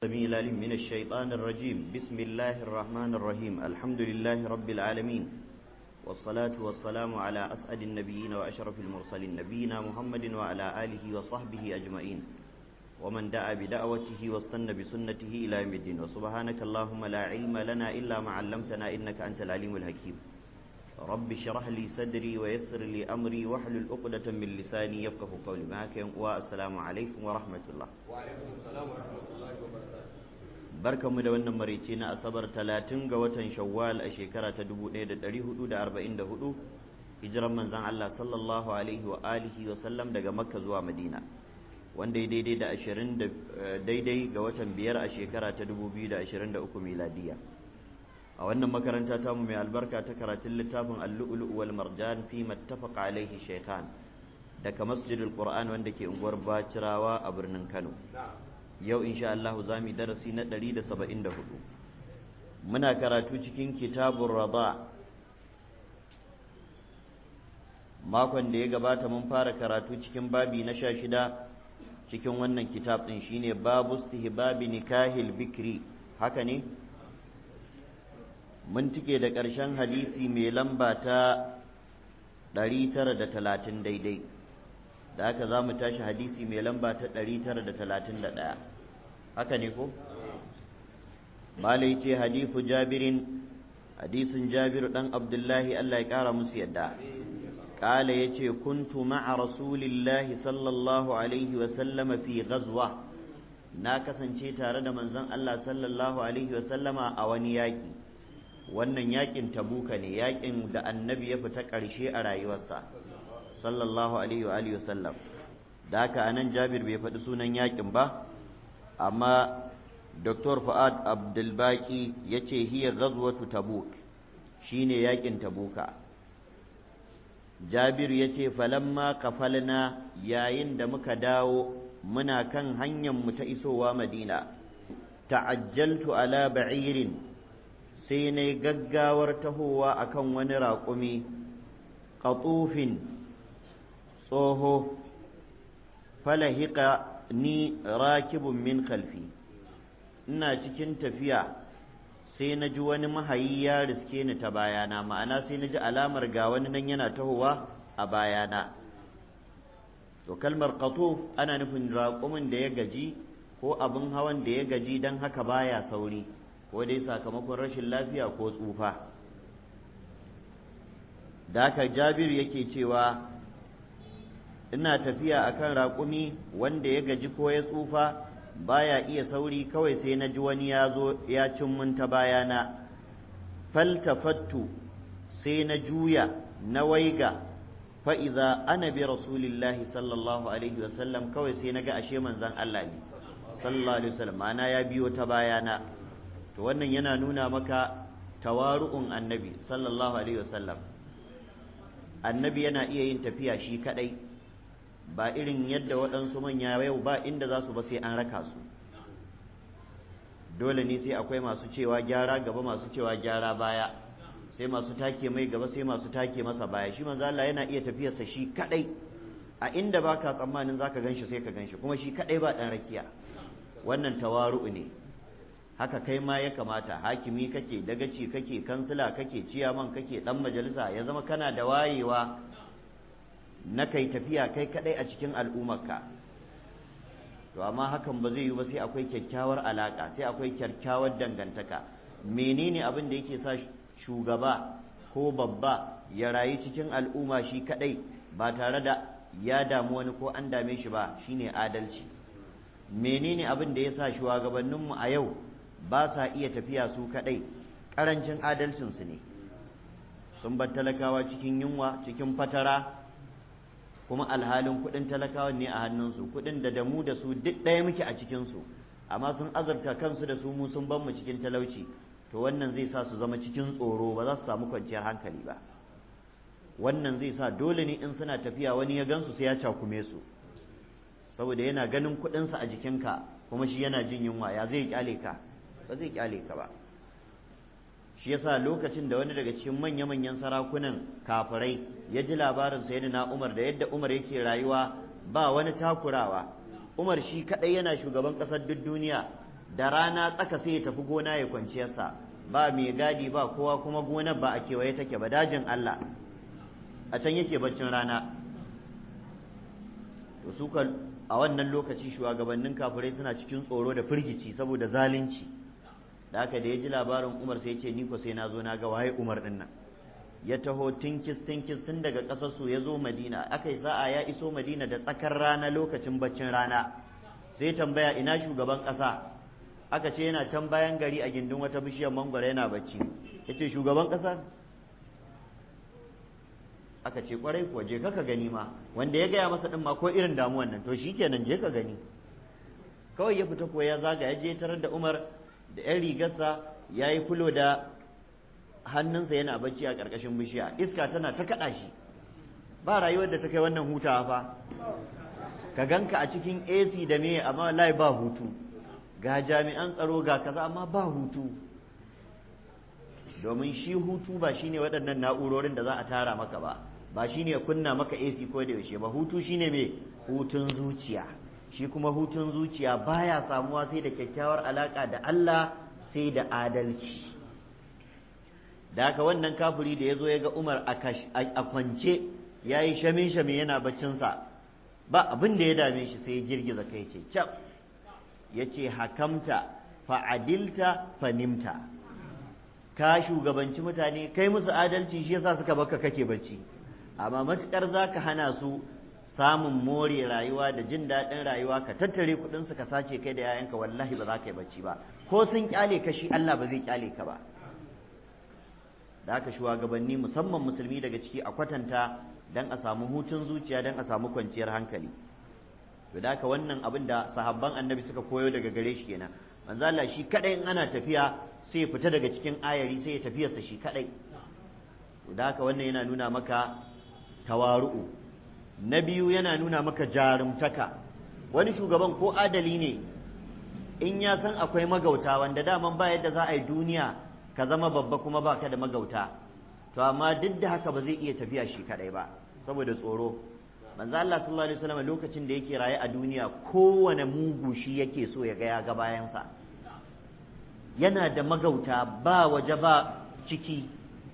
السميع العليم من الشيطان الرجيم بسم الله الرحمن الرحيم الحمد لله رب العالمين والصلاة والسلام على أسعد النبيين وأشرف المرسلين نبينا محمد وعلى آله وصحبه أجمعين ومن دعا بدعوته واستنى بسنته إلى يوم الدين وسبحانك اللهم لا علم لنا إلا ما علمتنا إنك أنت العليم الحكيم رب اشرح لي صدري ويسر لي أمري واحلل عقدة من لساني يفقه قولي معك والسلام عليكم ورحمة الله وعليكم السلام ورحمة الله وبركاته barkanmu da wannan marici na asabar talatin ga watan shawwal a shekara ta 1444 hijiran manzan Allah sallallahu alaihi wa alihi wa sallam daga makka zuwa madina wanda ya daidai da ashirin daidai ga watan biyar a shekara ta 2023 miladiya a wannan makaranta ta mu mai albarka ta karatun littafin al-lu'lu' wal marjan fi mattafaqa alaihi shaykhan daga masjidul qur'an wanda ke unguwar bacirawa a birnin kano yau insha Allah za mu darasi na 174 muna karatu cikin kitabun rada makon da ya gabata mun fara karatu cikin babi na sha shida cikin wannan kitab ɗin shine babu istihbabi nikahil bikri haka ne mun tike da ƙarshen hadisi mai lamba ta 930 daidai da haka za mu tashi hadisi mai lamba ta 931 haka ne ko? malai ce hadisu jabirin hadisin jabiru ɗan abdullahi Allah ya ƙara musu yadda ƙala ya ce kuntu ma'a rasulillahi sallallahu alaihi wasallama fi ghazwa na kasance tare da manzon Allah sallallahu alaihi wasallama a wani yaƙi wannan yaƙin tabuka ne yaƙin da annabi ya fita ƙarshe a rayuwarsa sallallahu alaihi wa alihi wasallam da haka anan Jabir bai faɗi sunan yakin ba amma Dr. Fuad Abdulbaki yace hiya ghazwatu Tabuk shine yakin Tabuka Jabir yace falamma kafalna yayin da muka dawo muna kan hanyar mu ta isowa Madina ta'ajjaltu ala ba'irin sai na gaggawar tahowa akan wani raƙumi qatufin tsoho falahika ni rakibun min khalfi ina cikin tafiya sai na ji wani mahayi ya riske ni ta bayana ma'ana sai na ji alamar ga wani nan yana tahowa a bayana to kalmar qatuf ana nufin raƙumin da ya gaji ko abin hawan da ya gaji don haka baya sauri ko dai sakamakon rashin lafiya ko tsufa da haka jabiru yake cewa ina tafiya akan raƙumi wanda ya gaji ko ya tsufa baya iya sauri kawai sai na ji wani ya zo ya cin mun ta bayana faltafattu sai na juya na waiga fa'iza ana bi rasulillahi sallallahu alaihi wasallam kawai sai na ga ashe manzan Allah ne sallallahu alaihi wasallam ma'ana ya biyo ta bayana to wannan yana nuna maka tawaru'un annabi sallallahu alaihi wasallam annabi yana iya yin tafiya shi kadai ba irin yadda waɗansu manya yau ba inda za su ba sai an raka su dole ne sai akwai masu cewa gyara gaba masu cewa gyara baya sai masu take mai gaba sai masu take masa baya shi manzo Allah yana iya tafiyarsa shi kadai a inda baka tsammanin zaka ganshi sai ka ganshi kuma shi kadai ba dan rakiya wannan tawaru'u ne haka kai ma ya kamata hakimi kake dagaci kake kansila kake ciyaman kake dan majalisa ya zama kana da wayewa na kai tafiya kai kadai a cikin al'ummarka to amma hakan ba zai yi ba sai akwai kyakkyawar alaka sai akwai kyakkyawar dangantaka menene abin da yake sa shugaba ko babba ya rayu cikin al'umma shi kadai ba tare da ya damu wani ko an dame shi ba shine adalci menene abin da ya sa shugabanninmu a yau ba sa iya tafiya su kadai karancin adalcinsu ne sun bar talakawa cikin yunwa cikin fatara kuma alhalin kuɗin talakawan ne a hannunsu kuɗin da da mu da su duk ɗaya muke a cikinsu amma sun azurta kansu da su mu sun ban mu cikin talauci to wannan zai sa su zama cikin tsoro ba za su samu kwanciyar hankali ba wannan zai sa dole ne in suna tafiya wani ya gansu sai ya cakume su saboda yana ganin kuɗinsa a jikinka kuma shi yana jin yunwa ya zai kyale ka ba zai kyale ka ba shi yasa lokacin da wani daga cikin manya-manyan sarakunan kafirai ya ji labarin sayyidina Umar da yadda Umar yake rayuwa ba wani takurawa Umar shi kadai yana shugaban kasar duk duniya da rana tsaka sai ya tafi gona ya kwanciyarsa ba mai gadi ba kowa kuma gonar ba a kewaye take ba dajin Allah a can yake baccin rana to su a wannan lokaci shugabannin kafirai suna cikin tsoro da firgici saboda zalunci da haka da ya ji labarin Umar sai ya ce ni ko sai na zo na ga waye Umar din nan ya taho tinkis tinkis tun daga ƙasar su ya zo Madina aka yi sa'a ya iso Madina da tsakar rana lokacin baccin rana sai tambaya ina shugaban ƙasa aka ce yana can bayan gari a gindin wata bishiyar mangwara yana bacci ya ce shugaban ƙasa aka ce kwarai kuwa je ka gani ma wanda ya gaya masa ɗin ma ko irin damuwan nan to shikenan je ka gani kawai ya fita ko ya zaga ya je tarar da Umar da 'yan rigarsa ya yi fulo da hannunsa yana bacci a ƙarƙashin bishiya iska tana ta kaɗa shi ba rayuwar da ta kai wannan hutawa fa ka ganka a cikin AC da me amma lai ba hutu ga jami'an tsaro ga kaza amma ba hutu domin shi hutu ba shine waɗannan na'urorin da za a tara maka ba ba shine kunna maka AC ko da yaushe ba hutu shine me hutun zuciya shi kuma hutun zuciya baya samuwa sai da kyakkyawar alaka da Allah sai da adalci da haka wannan kafiri da ya zo ya ga Umar a kwance ya yi shame-shame yana baccinsa ba abin da ya dame shi sai ya girgiza kai ce cap ya ce hakamta fa'adilta fanimta ka shugabanci mutane kai musu adalci shi yasa suka baka kake bacci amma matukar za ka hana su samun more rayuwa da jin daɗin rayuwa ka tattare kuɗinsu ka sace kai da 'ya'yanka wallahi ba za ka yi bacci ba ko sun kyale ka shi Allah ba zai kyale ka ba da haka shugabanni musamman musulmi daga ciki a kwatanta dan a samu hutun zuciya dan a samu kwanciyar hankali to da haka wannan abin da sahabban annabi suka koyo daga gare shi kenan manzo Allah shi kadai in ana tafiya sai ya fita daga cikin ayari sai ya tafiyarsa shi kadai to da haka wannan yana nuna maka tawaru'u na biyu yana nuna maka jarumtaka wani shugaban ko adali ne in ya san akwai magauta wanda daman ba yadda za a yi duniya ka zama babba kuma baka da magauta to amma duk da haka ba zai iya tafiya shi kadai ba saboda tsoro manzo Allah sallallahu alaihi wasallam lokacin da yake raye a duniya kowane mugu shi yake so ya ga ya ga bayansa yana da magauta ba waje ba ciki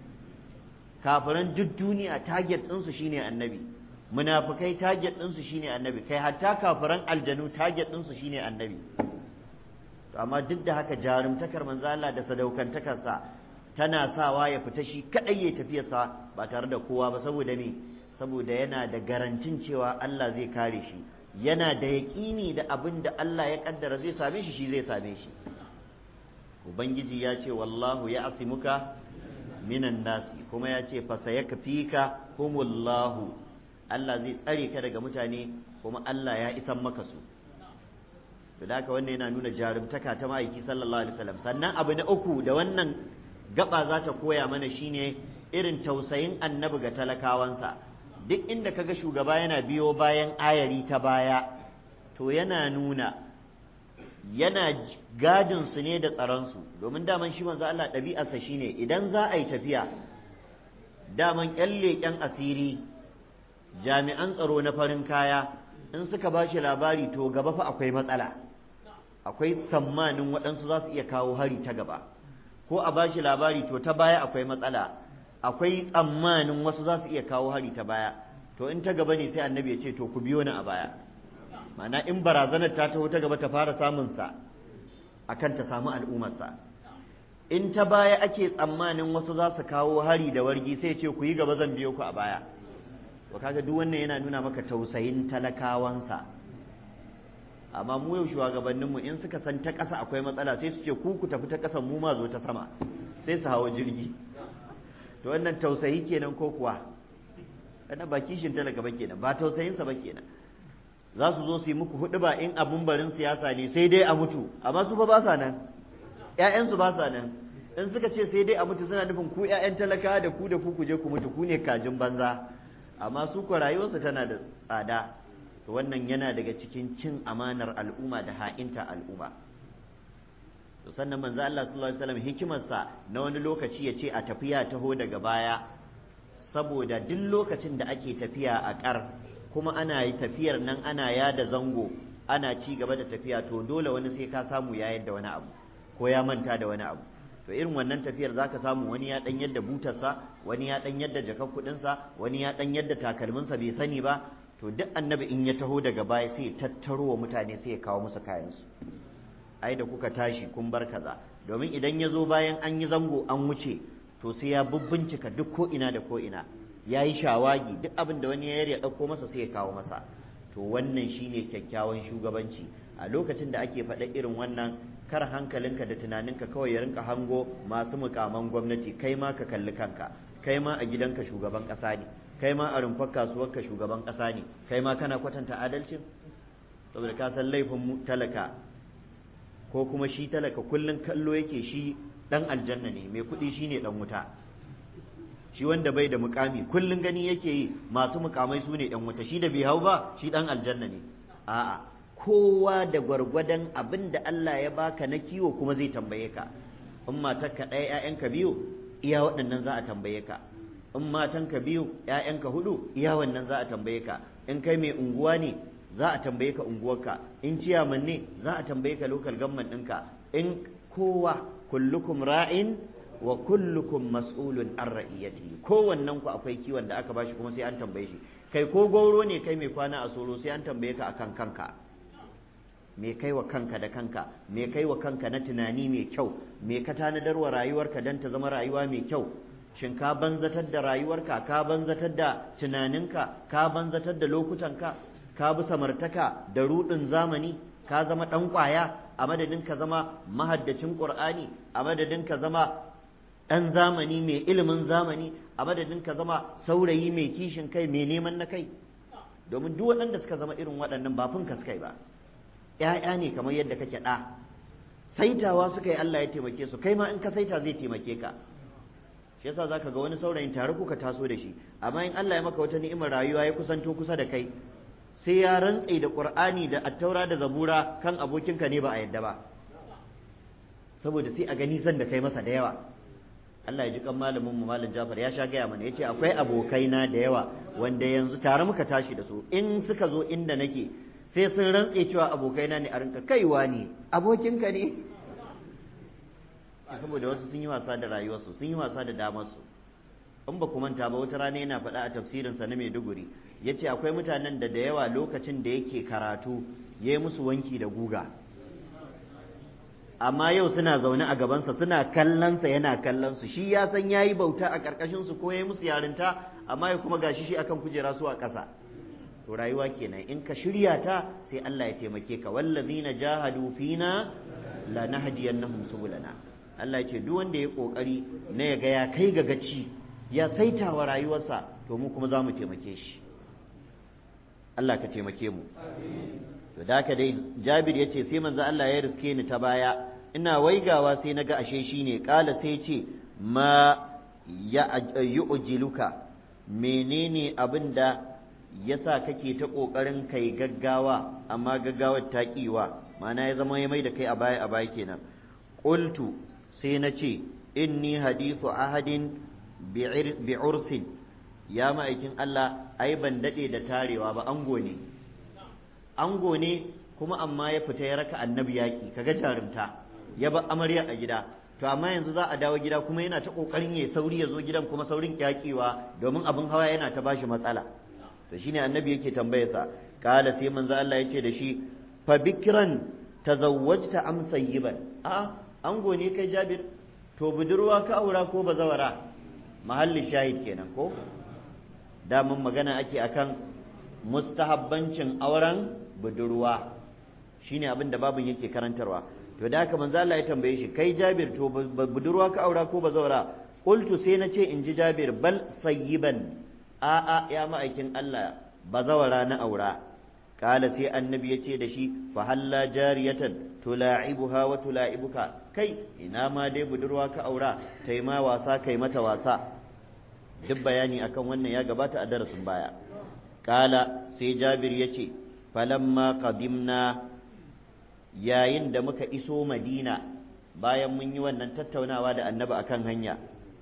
kafiran duk duniya target ɗinsu shine annabi munafikai target ɗinsu shine annabi kai hatta kafiran aljanu target ɗinsu shine annabi to amma duk da haka jarumtakar manzo Allah da sadaukantakarsa tana sawa ya fita shi kadai ya tafiyarsa ba tare da kowa ba saboda me saboda yana da garantin cewa Allah zai kare shi yana da yaƙini da abin da Allah ya kaddara zai same shi shi zai same shi ubangiji ya ce wallahu ya asimuka minan nasi kuma ya ce fasa ya kafika humullahu Allah zai tsare ka daga mutane kuma Allah ya isan maka su da haka wannan yana nuna jarumtaka ta ma'aiki sallallahu alaihi wasallam sannan abu na uku da wannan gaba za ta koya mana shine irin tausayin annabi ga talakawansa duk inda kaga shugaba yana biyo bayan ayari ta baya to yana nuna yana gadin su ne da tsaron su domin daman shi manzo Allah ɗabi'arsa shine idan za a yi tafiya daman ƴan leƙen asiri jami'an tsaro na farin kaya in suka ba shi labari to gaba fa akwai matsala akwai tsammanin waɗansu za su iya kawo hari ta gaba ko a ba shi labari to ta baya akwai matsala akwai tsammanin wasu za su iya kawo hari ta baya to in ta gaba ne sai annabi ya ce to ku biyo ni a baya ma'ana in barazanar ta taho ta gaba ta fara samun sa akan ta samu al'ummarsa in ta baya ake tsammanin wasu za su kawo hari da wargi sai ce ku yi gaba zan biyo ku a baya to kaga duk wannan yana nuna maka tausayin talakawansa amma mu yau shugabanninmu in suka san ta ƙasa akwai matsala sai su ce ku ku tafi ta ƙasan mu ma zo ta sama sai su hawa jirgi to wannan tausayi kenan ko kuwa wannan ba kishin talaka ba kenan ba tausayinsa ba kenan za su zo su yi muku hudu ba in abun barin siyasa ne sai dai a mutu amma su fa ba sa nan ƴaƴansu ba sa nan in suka ce sai dai a mutu suna nufin ku ƴaƴan talaka da ku da ku ku je ku mutu ku ne kajin banza amma su ko rayuwarsu tana da tsada to wannan yana daga cikin cin amanar al'umma da ha'inta al'umma to sannan manzo Allah sallallahu alaihi wasallam hikimarsa na wani lokaci ya ce a tafiya taho daga baya saboda duk lokacin da ake tafiya a ƙar kuma ana yi tafiyar nan ana yada zango ana ci gaba da tafiya to dole wani sai ka samu ya yadda wani abu ko ya manta da wani abu to irin wannan tafiyar zaka samu wani ya dan yadda butarsa wani ya dan yadda jakar kudinsa wani ya dan yadda takalminsa bai sani ba to duk annabi in ya taho daga baya sai ya tattaro wa mutane sai ya kawo musu kayansu ai da kuka tashi kun bar kaza domin idan ya zo bayan an yi zango an wuce to sai ya bubbincika duk ko ina da ko ina ya yi shawagi duk abin da wani ya ya ɗauko masa sai ya kawo masa to wannan shine kyakkyawan shugabanci a lokacin da ake faɗa irin wannan kar hankalinka da tunaninka kawai ya rinka hango masu mukaman gwamnati kai ma ka kalli kanka kai ma a gidanka shugaban ƙasa ne kai ma a rumfar kasuwarka shugaban ƙasa ne kai ma kana kwatanta adalcin saboda ka san laifin talaka ko kuma shi talaka kullum kallo yake shi dan aljanna ne mai kuɗi shine dan wuta shi wanda bai da mukami kullum gani yake yi masu mukamai su ne yan wuta shi da bai hau ba shi dan aljanna ne a'a kowa da gwargwadon abin da Allah ya baka na kiwo kuma zai tambaye ka in matarka ɗaya ‘ya'yanka biyu iya waɗannan za a tambaye ka in matanka biyu ‘ya'yanka hudu iya wannan za a tambaye ka in kai mai unguwa ne za a tambaye ka unguwarka in ciyaman ne za a tambaye ka lokal gamman ɗinka in kowa kullukum ra'in wa kullukum mas'ulun an ra'iyati kowannen ku akwai kiwon da aka bashi kuma sai an tambaye shi kai ko gauro ne kai mai kwana a soro sai an tambaye ka akan kanka me kai wa kanka da kanka me kai wa kanka na tunani mai kyau me ka tanadar wa rayuwarka don ta zama rayuwa mai kyau shin ka banzatar da rayuwarka ka banzatar da tunaninka ka banzatar da lokutanka ka bi samartaka da rudin zamani ka zama ɗan ƙwaya a madadin ka zama mahaddacin ƙur'ani a madadin ka zama ɗan zamani mai ilimin zamani a madadin ka zama saurayi mai kishin kai mai neman na kai domin duk waɗanda suka zama irin waɗannan ba fin kaskai ba ‘ya'ya ne kamar yadda kake ɗa saitawa suka yi Allah ya taimake su kai ma in ka saita zai taimake ka shi yasa zaka ga wani saurayin tare kuka taso da shi amma in Allah ya maka wata ni'imar rayuwa ya kusanto kusa da kai sai ya rantse da Qur'ani da attaura da zabura kan abokinka ne ba a yadda ba saboda sai a gani zan da kai masa da yawa Allah ya ji kan malamin mu malam Jafar ya sha gaya mana yace akwai abokaina da yawa wanda yanzu tare muka tashi da su in suka zo inda nake sai sun rantse cewa abokaina ne a rinka kaiwa ne abokinka ne saboda wasu sun yi wasa da rayuwarsu sun yi wasa da damarsu in ba ku manta ba wata rana yana faɗa a tafsirinsa na Maiduguri ya ce akwai mutanen da da yawa lokacin da yake karatu ya yi musu wanki da guga amma yau suna zaune a gabansa suna kallonsa yana kallonsu shi ya san ya yi bauta a ƙarƙashinsu ko ya yi musu yarinta amma ya kuma gashi shi akan kujera su a ƙasa to rayuwa kenan in ka shirya ta sai Allah ya taimake ka wallazina jahadu fina lanahdiyannahum subulana Allah ya ce duk wanda ya kokari na ya ga ya kai ga gaci ya saita wa rayuwarsa to mu kuma za mu taimake shi Allah ka taimake mu to da haka dai Jabir ya ce sai manzo Allah ya riske ni ta baya ina waigawa sai naga ashe shine kala sai ce ma ya yu'jiluka menene abinda yasa kake ta ƙoƙarin kai gaggawa amma gaggawar ta ƙiwa ma'ana ya zama ya mai da kai a baya a baya kenan qultu sai na ce inni hadithu ahadin bi ursin ya ma'aikin Allah ai ban daɗe da tarewa ba ango ne ango ne kuma amma ya fita ya raka annabi yaƙi kaga jarumta ya bar amarya a gida to amma yanzu za a dawo gida kuma yana ta ƙoƙarin ya sauri ya zo gidan kuma saurin kyaƙewa domin abin hawa yana ta bashi matsala to shine annabi yake tambayarsa kala sai manzo Allah yace da shi fa bikran tazawwajta am sayyiban a ango ne kai Jabir to budurwa ka aura ko bazawara mahalli shahid kenan ko da mun magana ake akan mustahabbancin auren budurwa shine abin da babin yake karantarwa to da haka manzo Allah ya tambaye shi kai Jabir to budurwa ka aura ko bazawara qultu sai na ce in ji Jabir bal sayyiban a'a ya ma'aikin Allah bazawara na aura kala sai annabi ya ce da shi fa halla jariyatan tula'ibuha wa tula'ibuka kai ina ma dai budurwa ka aura tai ma wasa kai mata wasa duk bayani akan wannan ya gabata a darasin baya kala sai jabir ya ce falamma qadimna yayin da muka iso madina bayan mun yi wannan tattaunawa da annabi akan hanya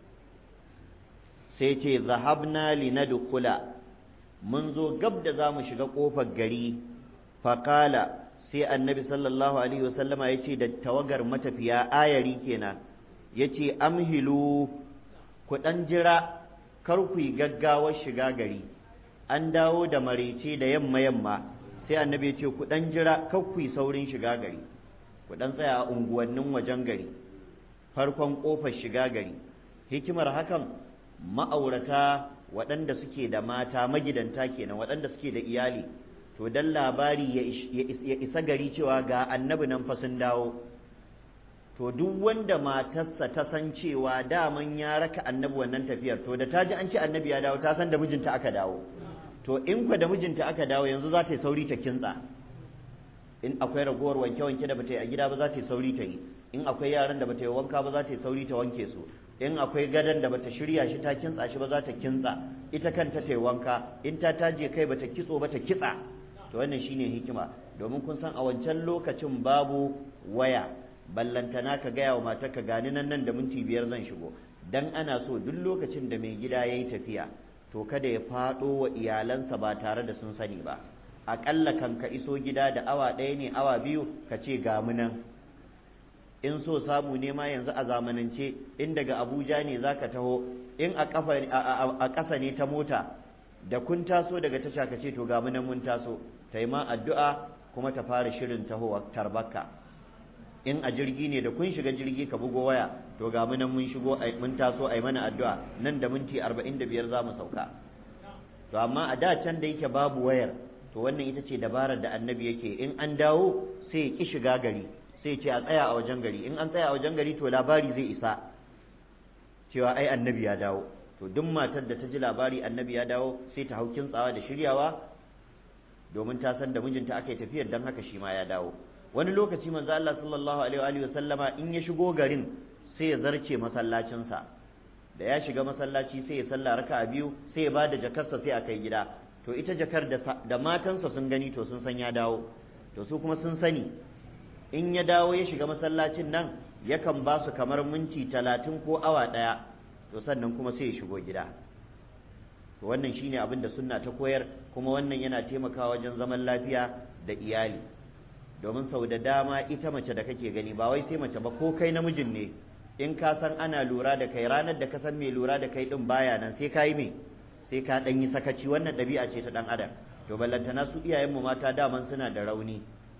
sai ce zahabna linadkhula mun zo gab da za mu shiga ƙofar gari faƙala sai annabi sallallahu alaihi wasallama ya ce da tawagar matafiya ayari kenan ya ce amhilu ku ɗan jira kar ku yi gaggawar shiga gari an dawo da marece da yamma yamma sai annabi ya ce ku ɗan jira kar ku yi saurin shiga gari ku ɗan tsaya a unguwannin wajen gari farkon ƙofar shiga gari hikimar hakan ma'aurata waɗanda suke da mata magidanta kenan waɗanda suke da iyali to dan labari ya isa gari cewa ga annabi nan fa sun dawo to duk wanda matarsa ta san cewa daman ya raka annabi wannan tafiyar to da ta ji an ce annabi ya dawo ta san da mijinta aka dawo to in kwa da mijinta aka dawo yanzu za ta yi sauri ta kintsa in akwai ragowar wanke-wanke da bata yi a gida ba za ta yi sauri ta yi in akwai yaran da bata yi wanka ba za ta yi sauri ta wanke su in akwai gadon da bata shirya shi ta kintsa shi ba za ta kintsa ita kanta ta yi wanka in ta taje kai bata kitso ba ta kitsa to wannan shine hikima domin kun san a wancan lokacin babu waya ballantana ka gaya wa matarka gani nan nan da minti biyar zan shigo dan ana so duk lokacin da mai gida yayi tafiya to kada ya faɗo wa iyalansa ba tare da sun sani ba aƙalla kan ka iso gida da awa ɗaya ne awa biyu ka ce ga mu nan in so samu ne ma yanzu a zamanance in daga abuja ne za ka taho in a ƙasa ne ta mota da kun taso daga tasha ka ce to ga mu nan mun taso ta yi ma addu'a kuma ta fara shirin tahowa tarbaka in a jirgi ne da kun shiga jirgi ka bugo waya to ga mu nan mun shigo mun taso ai mana addu'a nan da minti 45 za mu sauka to amma a da can da yake babu wayar to wannan ita ce dabarar da annabi yake in an dawo sai ya ki shiga gari sai ya ce a tsaya a wajen gari in an tsaya a wajen gari to labari zai isa cewa ai annabi ya dawo to duk matar da ta ji labari annabi ya dawo sai ta hau kintsawa da shiryawa domin ta san da mijinta aka yi tafiyar don haka shi ma ya dawo wani lokaci manzo Allah sallallahu alaihi wa sallama in ya shigo garin sai ya zarce masallacinsa da ya shiga masallaci sai ya salla raka'a biyu sai ya bada jakarsa sai a kai gida to ita jakar da, da matansa sun gani to sun san ya dawo to su kuma sun sani in ya dawo ya shiga masallacin nan yakan ba su kamar minti talatin ko awa ɗaya to sannan kuma sai ya shigo gida to wannan shine abin da sunna ta koyar kuma wannan yana taimakawa wajen zaman lafiya da iyali domin sau da dama ita mace da kake gani ba wai sai mace ba ko kai namijin ne in ka san ana lura da kai ranar da ka san mai lura da kai din baya nan sai ka yi me sai ka dan yi sakaci wannan ɗabi'a ce ta dan adam to ballantana su iyayenmu mata daman suna da rauni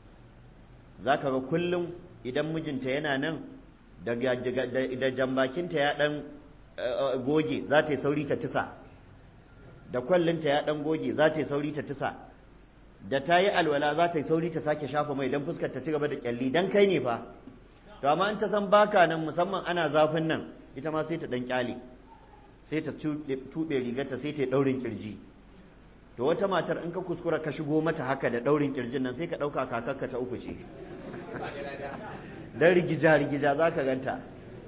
zaka ga kullum idan mijinta yana nan da jambakinta ya dan goge za ta yi sauri ta tisa da kwallinta ya dan goge za ta yi sauri ta tisa da ta yi alwala za ta yi sauri ta sake shafa mai don fuskar ta ci gaba da kyalli dan kai ne fa to amma in ta san baka nan musamman ana zafin nan ita ma sai ta dan kyale sai ta tuɓe rigarta sai ta yi ɗaurin kirji to wata matar in ka kuskura ka shigo mata haka da ɗaurin kirjin nan sai ka ɗauka kakarka ta uku ce dan rigija rigija za ka ganta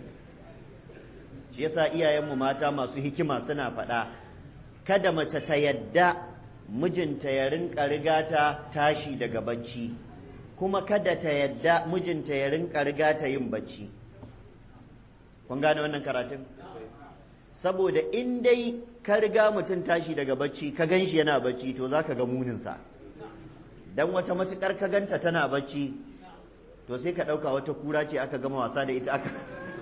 shi yasa iyayenmu mata masu hikima suna faɗa kada mace ta yadda mijinta ya rinka riga ta tashi daga bacci kuma kada ta yadda mijinta ya rinka riga ta yin bacci kun gane wannan karatun saboda in dai ka riga mutum tashi daga bacci ka gan shi yana bacci to za ka ga muninsa dan wata matukar ka ganta tana bacci to sai ka ɗauka wata kura ce aka gama wasa da ita aka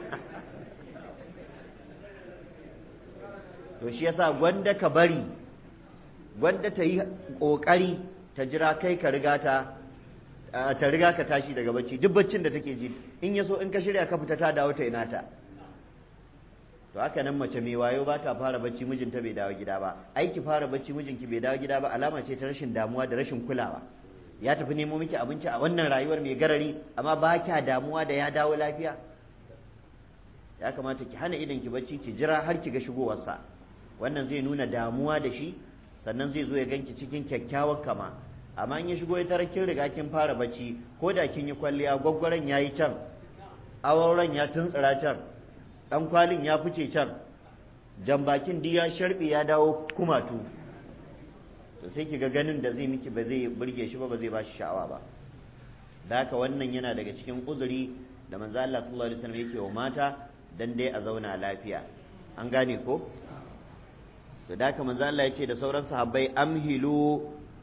to shi yasa gwanda ka bari gwanda ta yi ƙoƙari ta jira kai ka riga ta ta riga ka tashi daga bacci duk baccin da take ji in ya so in ka shirya ka fita ta dawo ta ina ta to haka nan mace mai wayo ba ta fara bacci mijinta bai dawo gida ba aiki fara bacci mijinki bai dawo gida ba alama ce ta rashin damuwa da rashin kulawa ya tafi nemo miki abinci a wannan rayuwar mai garari amma ba kya damuwa da ya dawo lafiya ya kamata ki hana idan ki bacci ki jira har ki ga shigowarsa wannan zai nuna damuwa da shi sannan zai zo ya ganki cikin kyakkyawar kama amma in ya shigo ya tarar kin riga kin fara bacci ko da kin yi kwalliya gwaggwaran ya yi can auren ya tuntsira can dan kwalin ya fice can jambakin duk ya sharbe ya dawo kumatu to sai ki ga ganin da zai miki ba zai burge shi ba ba zai ba shi sha'awa ba da haka wannan yana daga cikin uzuri da manzo Allah sallallahu alaihi wasallam yake wa mata dan dai a zauna lafiya an gane ko to da haka manzo Allah yace da sauran sahabbai amhilu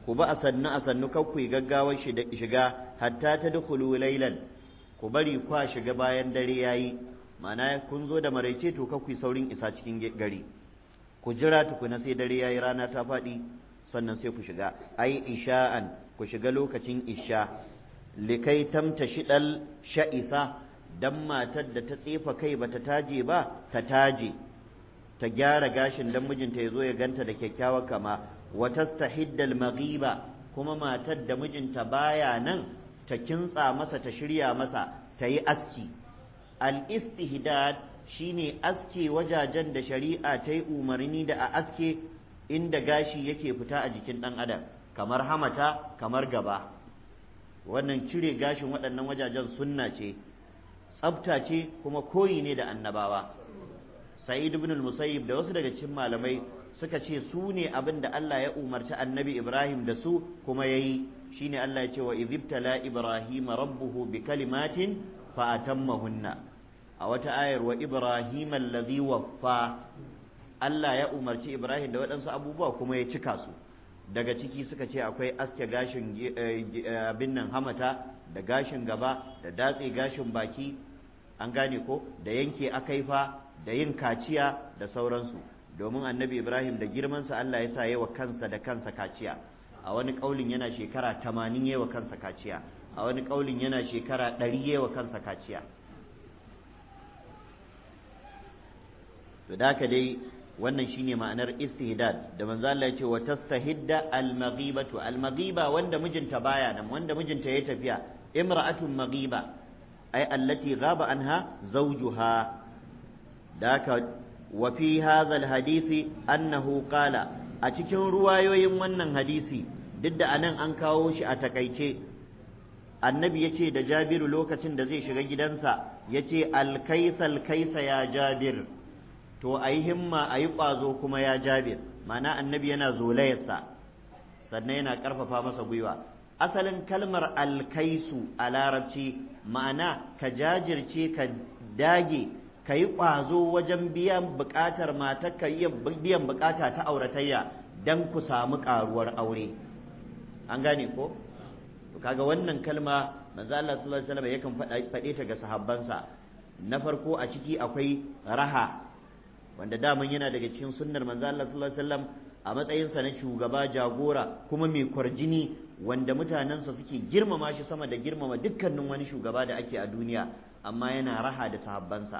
ku ba a sannu a sannu kar ku yi gaggawar shiga hatta ta dukulu lailan ku bari kwa shiga bayan dare yayi ma'ana kun zo da maraice to kar ku yi saurin isa cikin gari ku jira tukuna sai dare yayi rana ta faɗi sannan sai ku shiga ai isha'an ku shiga lokacin isha likai tamta shidal sha'isa dan matar da ta tsefa kai bata taje ba ta taje ta gyara gashin dan mijinta ya zo ya ganta da kyakkyawar kama wa tastahiddal maghiba kuma matar da mijinta baya nan ta kintsa masa ta shirya masa ta yi aski al istihdad shine aske wajajen da shari'a ta yi umarni da a aske inda gashi yake fita a jikin ɗan adam kamar hamata kamar gaba wannan cire gashin waɗannan wajajen sunna ce tsabta ce kuma koyi ne da annabawa sa'id ibn al-musayyib da wasu daga cikin malamai suka ce su ne abin da Allah ya umarci annabi Ibrahim da su kuma yayi shine Allah ya ce wa idhibtala ibrahima rabbuhu bi kalimatin fa atammahunna a wata ayar wa ibrahim allazi waffa Allah ya umarci Ibrahim da waɗansu abubuwa kuma ya cika su daga ciki suka ce akwai aske gashin abin nan hamata da gashin gaba da datse gashin baki an gane ko da yanke akaifa da yin kaciya da sauransu domin annabi Ibrahim da girmansa Allah ya sa yawa kansa da kansa kaciya a wani ƙaulin yana shekara tamanin yawa kansa kaciya a wani ƙaulin yana shekara ɗari yawa kansa kaciya to da dai wannan shine ma'anar istihdad da manzo Allah ya ce wa tastahidda al-maghibatu al-maghiba wanda mijinta baya nan wanda mijinta ya tafiya imra'atun maghiba ay allati ghaba anha zawjuha daka wa fi hadha al-hadisi annahu qala a cikin ruwayoyin wannan hadisi duk da anan an kawo shi a takaice annabi ya ce da jabiru lokacin da zai shiga gidansa ya ce alkaisal kaisa ya jabir to a yi himma a yi ƙwazo kuma ya jabir ma'ana annabi yana zolayarsa sannan yana ƙarfafa masa gwiwa asalin kalmar alkaisu a larabci ma'ana ka jajirce ka dage ka yi ƙwazo wajen biyan buƙatar matar ka iya biyan buƙata ta auratayya don ku samu ƙaruwar aure an gane ko to kaga wannan kalma manzo Allah sallallahu alaihi wasallam yakan faɗe ta ga sahabbansa na farko a ciki akwai raha wanda daman yana daga cikin sunnar manzo Allah sallallahu alaihi wasallam a matsayinsa na shugaba jagora kuma mai kwarjini wanda mutanensa suke girmama shi sama da girmama dukkanin wani shugaba da ake a duniya amma yana raha da sahabbansa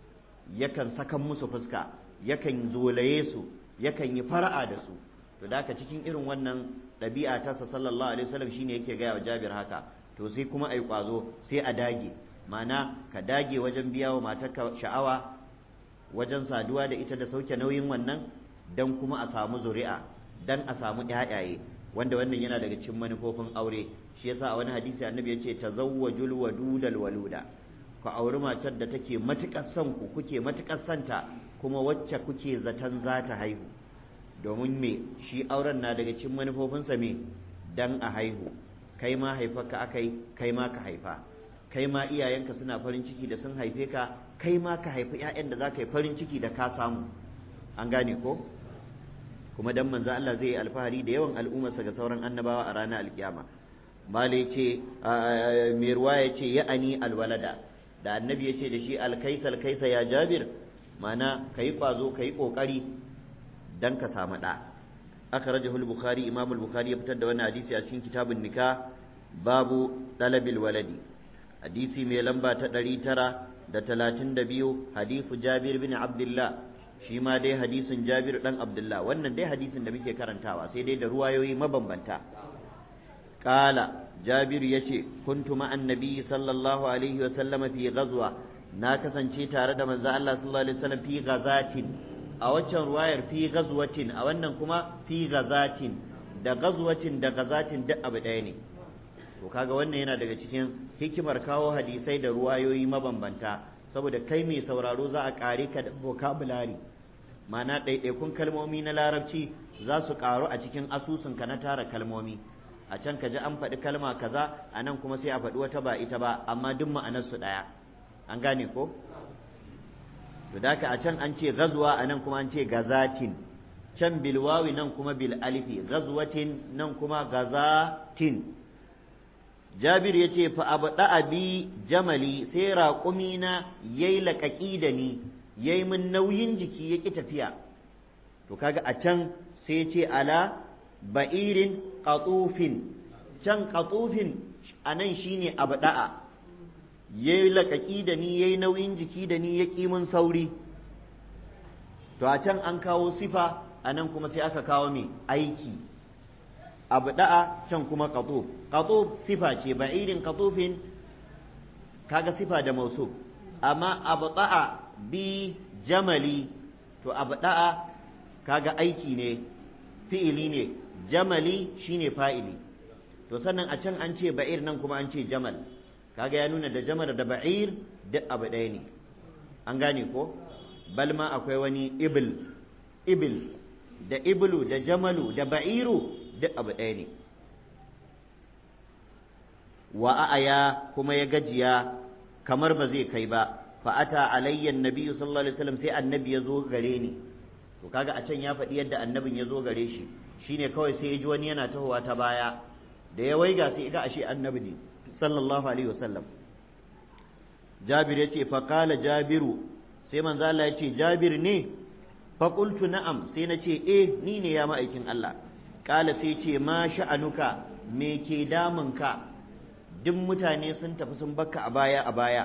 yakan sakan musu fuska yakan zolaye su yakan yi fara'a da su to da haka cikin irin wannan ɗabi'a ta sa sallallahu alaihi wasallam shine yake gaya wa Jabir haka to sai kuma ai kwazo sai a dage ma'ana ka dage wajen biya wa matarka sha'awa wajen saduwa da ita da sauke nauyin wannan dan kuma a samu zuri'a dan a samu ƴaƴaye wanda wannan yana daga cikin manufofin aure shi yasa a wani hadisi annabi ya ce tazawwajul wadudal waluda ku auri matar da take matuƙar son ku kuke matuƙar santa kuma wacce kuke zaton za ta haihu domin me shi auren na daga cikin manufofinsa me dan a haihu kai ma haifarka akai kai ma ka haifa kai ma iyayenka suna farin ciki da sun haife ka kai ma ka haifi 'ya'yan da za ka yi farin ciki da ka samu an gane ko kuma dan manzo Allah zai yi alfahari da yawan al'ummarsa ga sauran annabawa a ranar alkiyama mala ce mai ruwa ya ce ya'ani alwalada da annabi ya ce da shi alkaisa alkaisa ya jabir mana ka yi ƙwazo ka yi ƙoƙari dan ka samu ɗa aka raja bukhari imam bukhari ya fitar da wani hadisi a cikin kitabun nika babu ɗalabil waladi hadisi mai lamba ta ɗari tara da talatin da biyu hadisu jabir bin abdullah shi ma dai hadisin jabir ɗan abdullah wannan dai hadisin da muke karantawa sai dai da ruwayoyi mabambanta ƙala jabiru ya ce kuntu ma'an nabi sallallahu alaihi wa sallama fi ghazwa na kasance tare da manzo Allah sallallahu alaihi wasallam fi ghazatin a waccan ruwayar fi ghazwatin a wannan kuma fi ghazatin da ghazwatin da ghazatin duk abu ɗaya ne to kaga wannan yana daga cikin hikimar kawo hadisai da ruwayoyi mabambanta saboda kai mai sauraro za a ƙare ka da vocabulary ma'ana ɗaiɗaikun kalmomi na larabci za su ƙaru a cikin asusunka na tara kalmomi a can ka ji an faɗi kalma kaza a nan kuma sai a faɗi wata ba ita ba amma duk ma'anarsu ɗaya an gane ko to da a can an ce gazuwa a nan kuma an ce gazatin can bilwawi nan kuma bil alifi ghazwatin nan kuma gazatin jabir ya ce fa abu bi jamali sai raƙumi na yayi laƙaƙi da ni yayi min nauyin jiki ya ƙi tafiya to kaga a can sai ce ala ba'irin qatufin can qatufin anan shine abu da'a yayi laƙaƙi da ni yayi nauyin jiki da ni ya ƙi min sauri to a can an kawo sifa a nan kuma sai aka kawo mai aiki abu da'a can kuma qatuf qatuf sifa ce ba'irin qatufin kaga sifa da mausuf amma abu da'a bi jamali to abu da'a kaga aiki ne fi'ili ne jamali shine fa'ili to sannan a can an ce ba'ir nan kuma an ce jamal kaga ya nuna da jamal da ba'ir duk abu ɗaya ne an gane ko balma akwai wani ibil ibil da iblu da jamalu da ba'iru duk abu ɗaya ne wa a'aya kuma ya gajiya kamar ba zai kai ba fa'ata alayya annabi sallallahu alaihi wasallam sai annabi ya zo gare ni to kaga a can ya faɗi yadda annabin ya zo gare shi shine kawai sai ya ji wani yana tahowa ta baya da ya waiga sai ga ashe annabi ne sallallahu alaihi wasallam jabir ya ce fa qala jabiru sai manzo Allah ya ce jabir ne fa qultu na'am sai na ce eh ni ne ya ma'aikin Allah kala sai ce ma sha'anuka me ke damunka duk mutane sun tafi sun bakka a baya a baya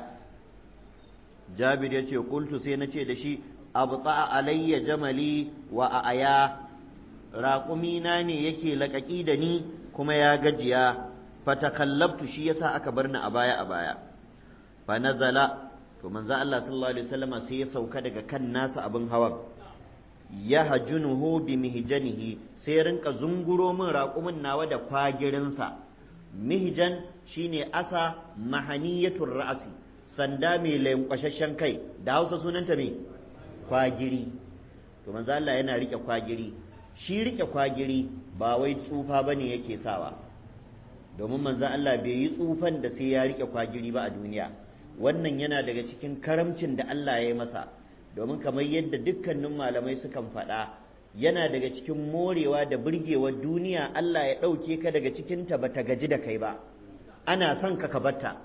jabir ya ce qultu sai na ce da shi abta alayya jamali wa aya raƙumina ne yake laƙaƙi da ni kuma ya gajiya fatakallabtu shi yasa aka bar ni a baya a baya fa nazala to manzo Allah sallallahu alaihi wasallam sai ya sauka daga kan nasa abin hawan ya hajunuhu bi mihjanihi sai rinka zunguro min raƙumin nawa da kwagirinsa mihjan shine asa mahaniyatur ra'si sanda mai lankwashashen kai da Hausa sunanta me kwagiri to manzo Allah yana rike kwagiri shi rike kwagiri ba wai tsufa bane yake sawa domin manzo Allah bai yi tsufan da sai ya rike kwagiri ba a duniya wannan yana daga cikin karamcin da Allah ya yi masa domin kamar yadda dukkanin malamai sukan faɗa yana daga cikin morewa da burgewar duniya Allah ya ɗauke ka daga cikinta ba ta gaji da kai ba ana son ka ka batta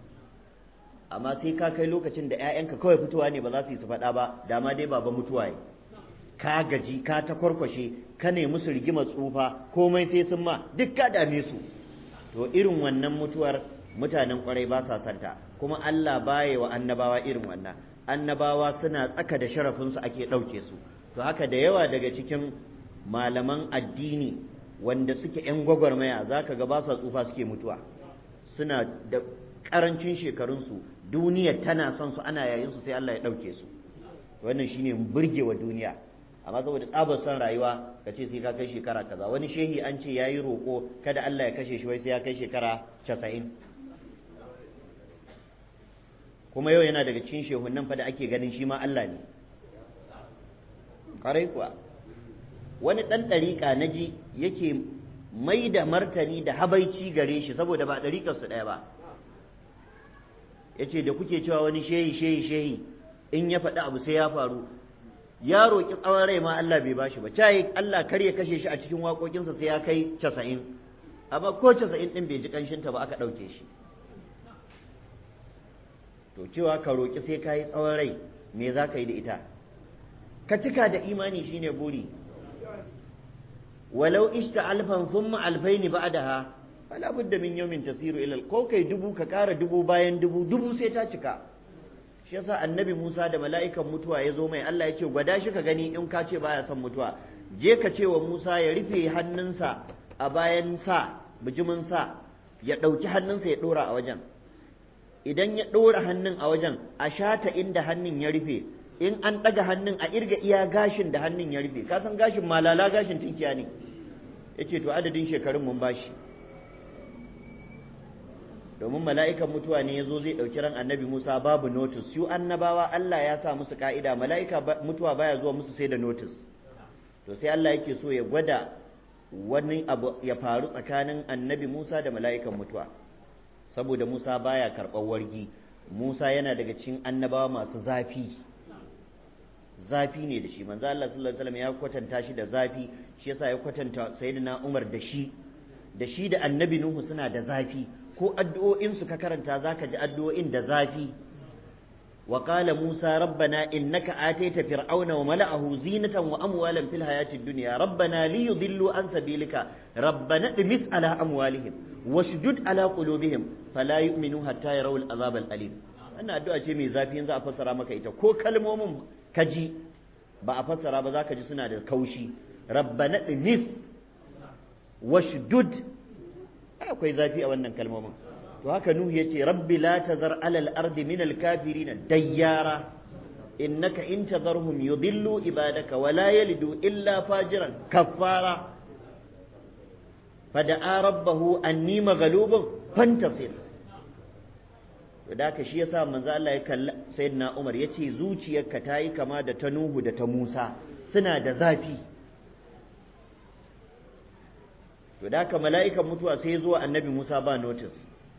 amma sai ka kai lokacin da 'ya'yanka kawai fitowa ne ba za su yi su faɗa ba dama dai baba mutuwa yi ka gaji ka ta kwarkwashe ka ne musu rigima tsufa komai sai sun ma duk ka dame su to irin wannan mutuwar mutanen kwarai ba sa santa kuma Allah baya wa annabawa irin wannan annabawa suna tsaka da sharafinsu ake ɗauke su to haka da yawa daga cikin malaman addini wanda suke 'yan gwagwarmaya za ka ga ba sa tsufa suke mutuwa suna da ƙarancin shekarunsu duniya tana son su ana yayin su sai Allah ya ɗauke su wannan shine burgewa duniya amma saboda tsabar son rayuwa ka ce sai ka kai shekara kaza wani shehi an ce yayi roƙo kada Allah ya kashe shi wai sai ya kai shekara casa'in kuma yau yana daga cikin shehun nan fa da ake ganin shi ma Allah ne ƙarai kuwa wani ɗan ɗariƙa na ji yake mai da martani da habaici gare shi saboda ba ɗariƙarsu ɗaya ba ya ce da kuke cewa wani shehi shehi shehi in ya faɗi abu sai ya faru ya roƙi tsawon rai ma Allah bai bashi ba cayi Allah kar ya kashe shi a cikin waƙoƙinsa sai ya kai casa'in amma ko casa'in ɗin bai ji ƙanshinta ba aka ɗauke shi to cewa ka roƙi sai ka yi tsawon rai me za ka yi da ita ka cika da imani shine buri walau ishta alfan thumma alfaini ba'daha fala budda min yawmin tasiru ila ko kai dubu ka ƙara dubu bayan dubu dubu sai ta cika shi yasa annabi Musa da mala'ikan mutuwa ya zo mai Allah ya ce gwada shi ka gani in ka ce baya son mutuwa je ka ce wa Musa ya rufe hannunsa a bayan sa bijimin sa ya ɗauki hannunsa ya ɗora a wajen idan ya ɗora hannun a wajen a shata inda hannun ya rufe in an ɗaga hannun a irga iya gashin da hannun ya rufe ka san gashin malala gashin tinkiya ne yace to adadin shekarun mun bashi domin mala'ikan mutuwa ne yazo zai ɗauki ran annabi Musa babu notice su annabawa Allah ya sa musu ka'ida mala'ika mutuwa baya zuwa musu sai da notice to sai Allah yake so ya gwada wani abu ya faru tsakanin annabi Musa da mala'ikan mutuwa saboda Musa baya karɓar wargi Musa yana daga cikin annabawa masu zafi zafi ne da shi manzo Allah sallallahu alaihi wasallam ya kwatanta shi da zafi shi yasa ya kwatanta sayyidina Umar da shi da shi da annabi Nuhu suna da zafi ko addu'o'in su ka karanta zaka ji addu'o'in da zafi wa qala Musa rabbana innaka ataita fir'auna wa mala'ahu zinatan wa amwalan fil hayatid dunya rabbana liyudillu an sabilika rabbana dhimis ala amwalihim washdud ala qulubihim fala yu'minu hatta yarawul azab al alim wannan addu'a ce mai zafi yanzu a fassara maka ita ko kalmomin kaji ba a fassara ba zaka ji suna da kaushi rabbana dhimis washdud akwai zafi a wannan kalmomin to haka nuhu yace rabbi la tazar alal ardi min al kafirin dayyara innaka in tazarhum yudillu ibadaka wa la yalidu illa fajiran kaffara fada'a rabbahu anni maghlubun fantasir to da haka shi yasa manzo Allah ya kalla sayyidina Umar yace zuciyarka ta yi kama da ta Nuhu da ta Musa suna da zafi to da haka mala'ikan mutuwa sai ya zo annabi Musa ba notice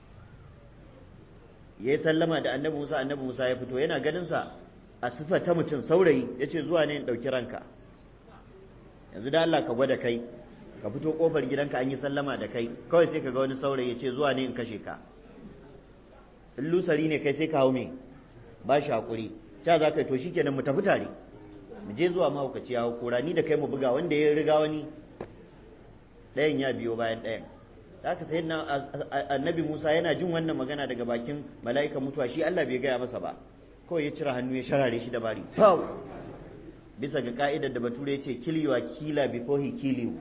ya yi sallama da annabi Musa annabi Musa ya fito yana ganin sa a sifa ta mutum saurayi yace zuwa ne in dauki ranka yanzu da Allah ka gwada kai ka fito kofar gidanka an yi sallama da kai kawai sai ka ga wani saurayi yace zuwa ne in kashe ka in lusari ne kai sai ka hau me ba shi hakuri ta za ka yi to shikenan mu tafi tare mu je zuwa mahaukaci ya kora ni da kai mu buga wanda ya riga wani ɗayan ya biyo bayan ɗayan haka sai na annabi Musa yana jin wannan magana daga bakin mala'ikan mutuwa shi Allah bai gaya masa ba kawai ya cire hannu ya sharare shi da bari pau bisa ga ka'idar da bature ya ce kill your killer before he kill you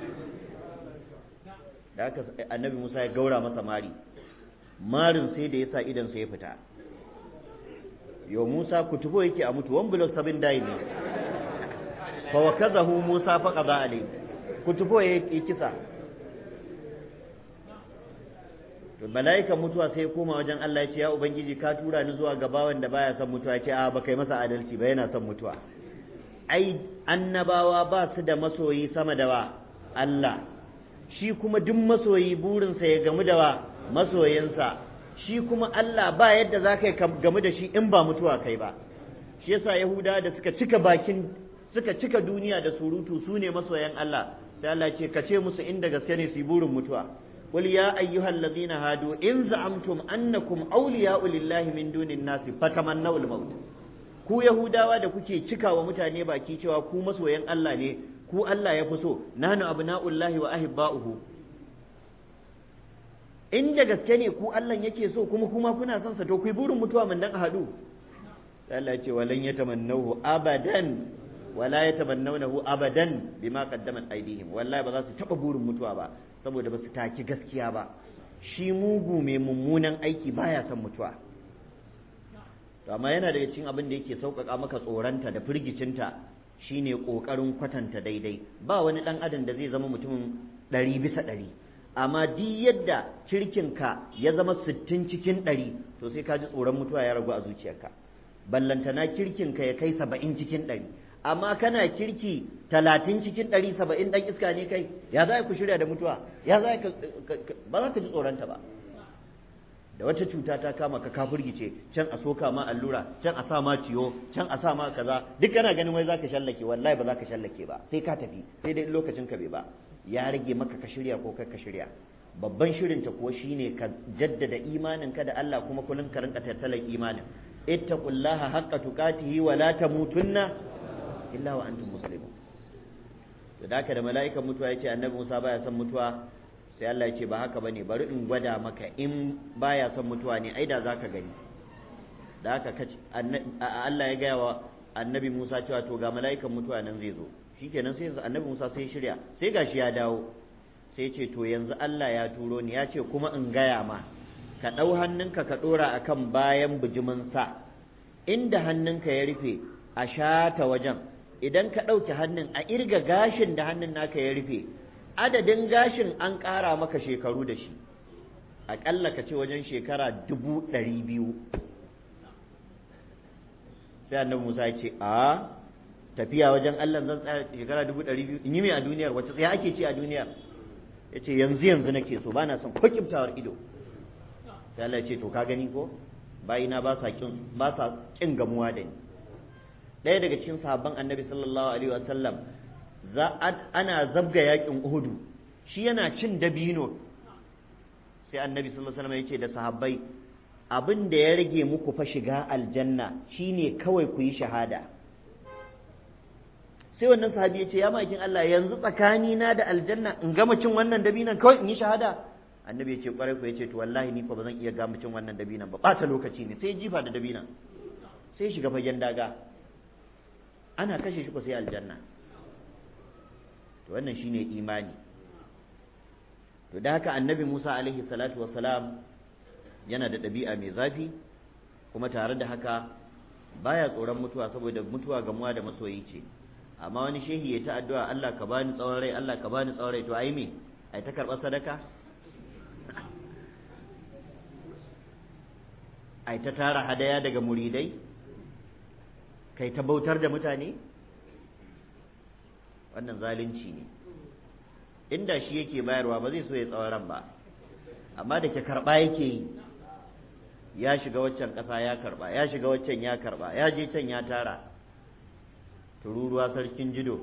da haka annabi Musa ya gaura masa mari marin sai da ya sa idan sa ya fita yo Musa kutubo yake a mutu one block seven die ne fa wakazahu Musa fa qada alayhi kutubo ya kisa to mala'ikan mutuwa sai ya koma wajen Allah ya ce ya ubangiji ka tura ni zuwa ga bawan da baya son mutuwa ya ce a ba kai masa adalci ba yana son mutuwa ai annabawa ba su da masoyi sama da wa Allah shi kuma duk masoyi burinsa ya gamu da wa masoyinsa shi kuma Allah ba yadda za ka gamu da shi in ba mutuwa kai ba shi yasa yahuda da suka cika bakin suka cika duniya da surutu su ne masoyan Allah sai Allah ce ka ce musu inda gaske ne su yi burin mutuwa قل يا أيها الذين هادوا إن زعمتم أنكم أولياء لله من دون الناس فتمنوا الموت ku Yahudawa da kuke cika wa mutane baki cewa ku masoyan Allah ne ku Allah ya fi so nahnu abna'ullahi wa ahibba'uhu in da gaske ne ku Allah yake so kuma kuma kuna son sa to ku burin mutuwa mun dan a hadu Allah ya ce walan yatamannahu abadan wala yatamannawnahu abadan bima qaddamat aydihim wallahi ba za su taba burin mutuwa ba saboda ba su taki gaskiya ba shi mugu mai mummunan aiki baya son mutuwa to amma yana daga cikin abin da yake sauƙaƙa maka tsoronta da firgicinta shine ƙoƙarin kwatanta daidai ba wani ɗan adam da zai zama mutumin ɗari bisa ɗari amma duk yadda kirkinka ya zama sittin cikin ɗari to sai ka ji tsoron mutuwa ya ragu a zuciyarka ballantana kirkinka ya kai saba'in cikin ɗari amma kana kirki talatin cikin ɗari saba'in ɗan iska ne kai ya za ku shirya da mutuwa ya za ka ba za ka ji tsoronta ba da wata cuta ta kama ka kafirgice can a soka ma allura can a sa ma ciyo can a sa ma kaza duk kana ganin wai za ka shallake wallahi ba za ka shallake ba sai ka tafi sai dai lokacin ka bai ba ya rage maka ka shirya ko kai ka shirya babban shirin ta kuwa shine ka jaddada imanin ka da Allah kuma kullun ka rinka tattalan imanin ittaqullaha haqqa tuqatihi wa la tamutunna illa wa antum muslimun to da da mala'ikan mutuwa yace annabi Musa baya son mutuwa sai Allah yace ba haka bane bari in gwada maka in baya son mutuwa ne ai da zaka gani da haka kace Allah ya gaya wa annabi Musa cewa to ga mala'ikan mutuwa nan zai zo shikenan sai annabi Musa sai ya shirya sai gashi ya dawo sai ce to yanzu Allah ya turo ni ya ce kuma in gaya ma ka ɗau hannunka ka ɗora akan bayan bijimin sa inda hannunka ya rufe a shata wajen idan ka ɗauke hannun a irga gashin da hannun naka ya rufe adadin gashin an ƙara maka shekaru da shi aƙalla ka ce wajen shekara dubu ɗari biyu sai annabi musa ya ce a tafiya wajen allah zan tsaya shekara dubu ɗari biyu in yi mai a duniyar wacce tsaya ake ce a duniyar ya ce yanzu yanzu nake so ba na son ko kiftawar ido sai allah ya ce to ka gani ko bayina ba sa kin gamuwa da ni ɗaya daga cikin sahabban annabi sallallahu alaihi wasallam za ana zabga yakin uhudu shi yana cin dabino sai annabi sallallahu alaihi wasallam yake da sahabbai abin da ya rage muku fa shiga aljanna shine kawai ku yi shahada sai wannan sahabi ya ce ya makin Allah yanzu tsakani na da aljanna in gama cin wannan dabinan kawai in yi shahada annabi ya ce kwarai ku ya ce to wallahi ni fa ba zan iya gama cin wannan dabinan ba ɓata lokaci ne sai jifa da dabinan sai shiga fagen daga ana kashe shi ko sai aljanna to wannan shine imani to da haka annabi Musa alaihi salatu wassalam yana da ɗabi'a mai zafi kuma tare da haka baya tsoron mutuwa saboda mutuwa gamuwa da masoyi ce amma wani shehi ya ta addu'a Allah ka bani tsawon rai Allah ka bani tsawon rai to ai me ai ta karɓar sadaka ai ta tara hadaya daga muridai kai ta bautar da mutane wannan zalunci ne inda shi yake bayarwa ba zai so ya tsawon ran ba amma da ke karɓa yake yi ya shiga waccan ƙasa ya karɓa ya shiga waccan ya karɓa ya je can ya tara tururuwa sarkin jido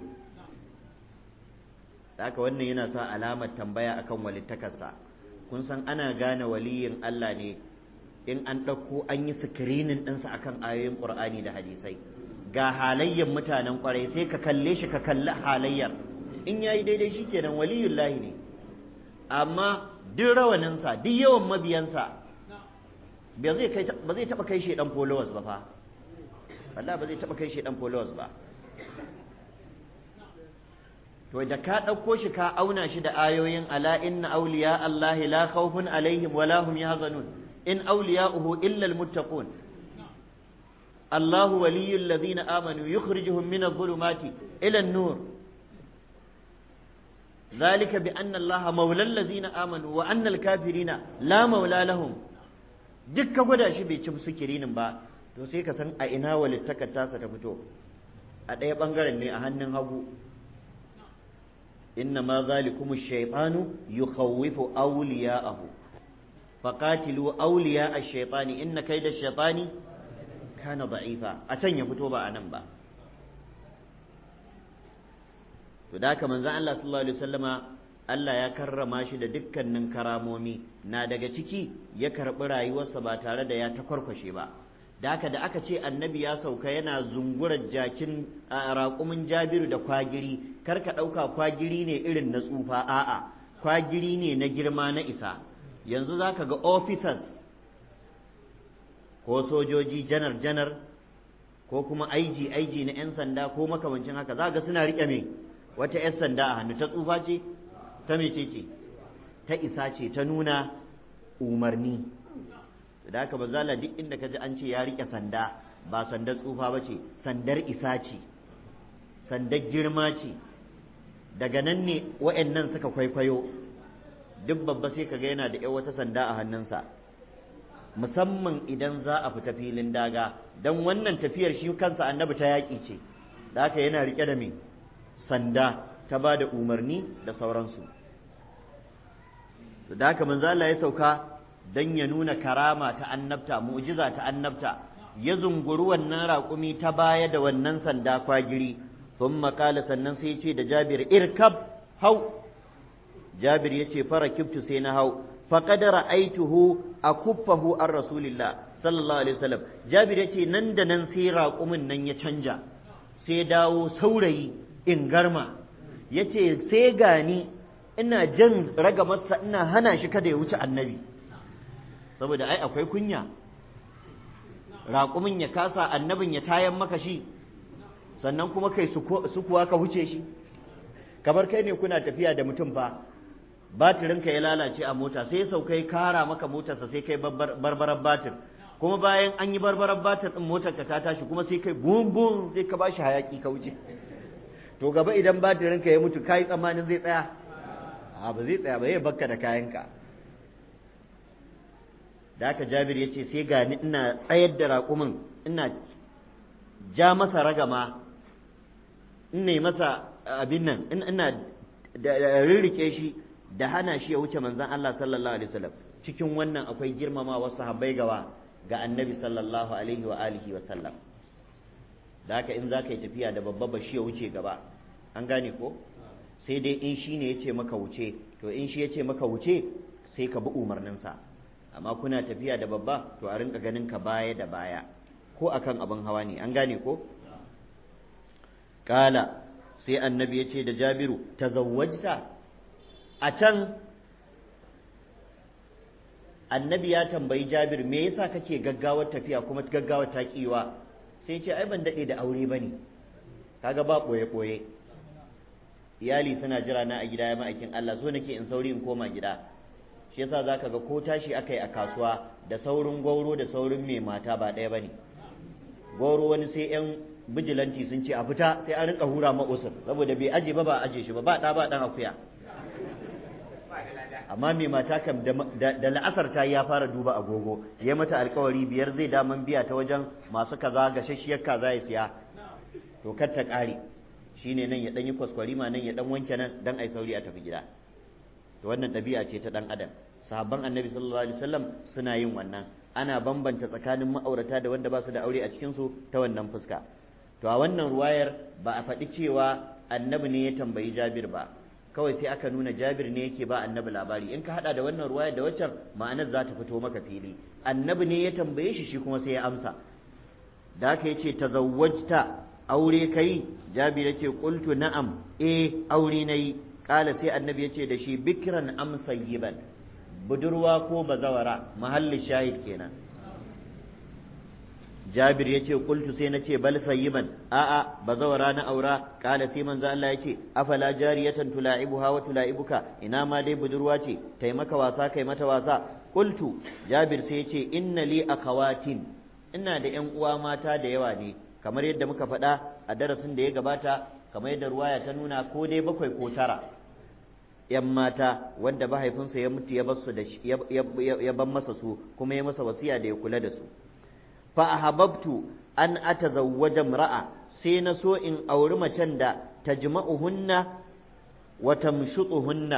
da haka wannan yana sa alamar tambaya akan walittakarsa kun san ana gane waliyin Allah ne in an ɗauko an yi sikirinin ɗinsa akan ayoyin ƙur'ani da hadisai ga halayyar mutanen ƙwarai sai ka kalle shi ka kalli halayyar in yayi daidai shi kenan waliyullahi ne amma duk rawaninsa duk yawan mabiyansa ba zai taɓa kai shi ɗan followers ba fa Allah ba zai taɓa kai shi ɗan followers ba to da ka ɗauko shi ka auna shi da ayoyin ala inna awliya Allah la khawfun alaihim wa la hum yahzanun in awliya'uhu illa almuttaqun الله ولي الذين آمنوا يخرجهم من الظلمات إلى النور ذلك بأن الله مولى الذين آمنوا وأن الكافرين لا مولى لهم dukka gwada shi bai ci sikirinin ba to sai ka san a ina walittakar tasa ta fito a ɗaya ɓangaren ne a hannun hagu inna ma zalikum shaytanu yukhawwifu awliya'ahu faqatilu awliya ash-shaytani inna kayda ash-shaytani kana da'ifa a can ya fito ba a nan ba to da haka manzon Allah sallallahu alaihi wasallama Allah ya karrama shi da dukkanin karamomi na daga ciki ya karɓi rayuwarsa ba tare da ya takwarkwashe ba da haka da aka ce annabi ya sauka yana zungurar jakin raƙumin jabiru da kwagiri kar ka ɗauka kwagiri ne irin na tsufa a'a kwagiri ne na girma na isa yanzu za ka ga officers ko sojoji janar janar ko kuma aiji aiji na 'yan sanda ko makamancin haka za ga suna riƙe me wata 'yan sanda a hannu ta tsufa ce ta mece ce ta isa ce ta nuna umarni da haka ba zala duk inda ka ji an ce ya riƙe sanda ba sandar tsufa ba ce sandar isa ce sandar girma ce daga nan ne wa'annan suka kwaikwayo duk babba sai ka ga yana da wata sanda a hannunsa musamman idan za a fita filin daga don wannan tafiyar shi kansa annabi ta yaƙi ce da haka yana riƙe da me sanda ta ba da umarni da sauransu da haka manzo Allah ya sauka dan ya nuna karama ta annabta mu'jiza ta annabta ya zunguri wannan raƙumi ta baya da wannan sanda kwagiri thumma qala sannan sai ya ce da Jabir irkab hau Jabir ya ce fara kibtu sai na hau faqad ra'aituhu akuffahu ar rasulillah sallallahu alaihi wasallam Jabir ya ce nan da nan sai raƙumin nan ya canja sai dawo saurayi in garma ya ce sai gani ina jan ragamarsa ina hana shi kada ya wuce annabi saboda ai akwai kunya raƙumin ya kasa annabin ya tayan maka shi sannan kuma kai su kuwa ka wuce shi kamar kai ne kuna tafiya da mutum fa batirinka ya lalace a mota sai ya saukai kara maka motarsa sai kai barbarar batir kuma bayan an yi barbarar batir din motar ka ta tashi kuma sai kai bum bum sai ka bashi hayaki ka wuce to gaba idan batirinka ya mutu kai tsammanin zai tsaya a ba zai tsaya ba zai bakka da kayanka da haka jabir ya ce sai gani ina tsayar da raƙumin ina ja masa ragama ina masa abin nan ina da rirrike shi da hana shi ya wuce manzon Allah sallallahu alaihi wasallam cikin wannan akwai girmama wasu sahabbai gawa ga annabi sallallahu alaihi wa alihi wa sallam da haka in za ka yi tafiya da babba ba shi ya wuce gaba an gane ko sai dai in shi ne ya ce maka wuce to in shi ya ce maka wuce sai ka bi umarninsa amma kuna tafiya da babba to a rinka ganin ka baya da baya ko akan abin hawa ne an gane ko kala sai annabi ya ce da jabiru tazawwajta a can annabi ya tambayi jabir me yasa kake gaggawar tafiya kuma gaggawar ta kiwa sai ce ai ban daɗe da aure bane kaga ba ɓoye ɓoye iyali suna jira na a gida ya ma'aikin Allah so nake in sauri in koma gida shi yasa zaka ga ko tashi akai a kasuwa da saurin gwauro da saurin mai mata ba ɗaya bane gwauro wani sai yan bijilanti sun ce a fita sai an rinka hura ma usur saboda bai aje ba ba aje shi ba ba ɗa ba ɗan akuya amma mai mata kam da la'asar ta ya fara duba agogo ya mata alkawari biyar zai daman biya ta wajen masu kaza gashashshiyar kaza ya siya to kar ta ƙare shine nan ya dan yi kwaskwarima nan ya dan wanke nan dan ai sauri a tafi gida to wannan ɗabi'a ce ta dan adam sahabban annabi sallallahu alaihi wasallam suna yin wannan ana bambanta tsakanin ma'aurata da wanda ba su da aure a cikin su ta wannan fuska to a wannan ruwayar ba a faɗi cewa annabi ne ya tambayi Jabir ba kawai sai aka nuna Jabir ne yake ba annabi labari in ka hada da wannan ruwayar da waccan ma'anar za ta fito maka fili annabi ne ya tambaye shi shi kuma sai ya amsa da haka yace tazawwajta aure kai Jabir yace qultu na'am eh aure nayi kala sai annabi yace da shi bikran am sayyiban budurwa ko bazawara mahallin shahid kenan Jabir ya ce kultu sai na ce bal sayyiban a'a bazawara na aura kala sai manzo Allah ya ce afala jariyatan tula'ibuha wa tula'ibuka ina ma dai budurwa ce tai maka wasa kai mata wasa kultu Jabir sai ya ce inna li akhawatin ina da ƴan uwa mata da yawa ne kamar yadda muka faɗa a darasin da ya gabata kamar yadda ruwaya ta nuna ko dai bakwai ko tara ‘yan mata wanda mahaifinsa ya mutu ya basu da ya ban masa su kuma ya masa wasiya da ya kula da su fa ahabbtu an atazawwaja imra'a sai na so in auri macen da tajma'uhunna wa tamshutuhunna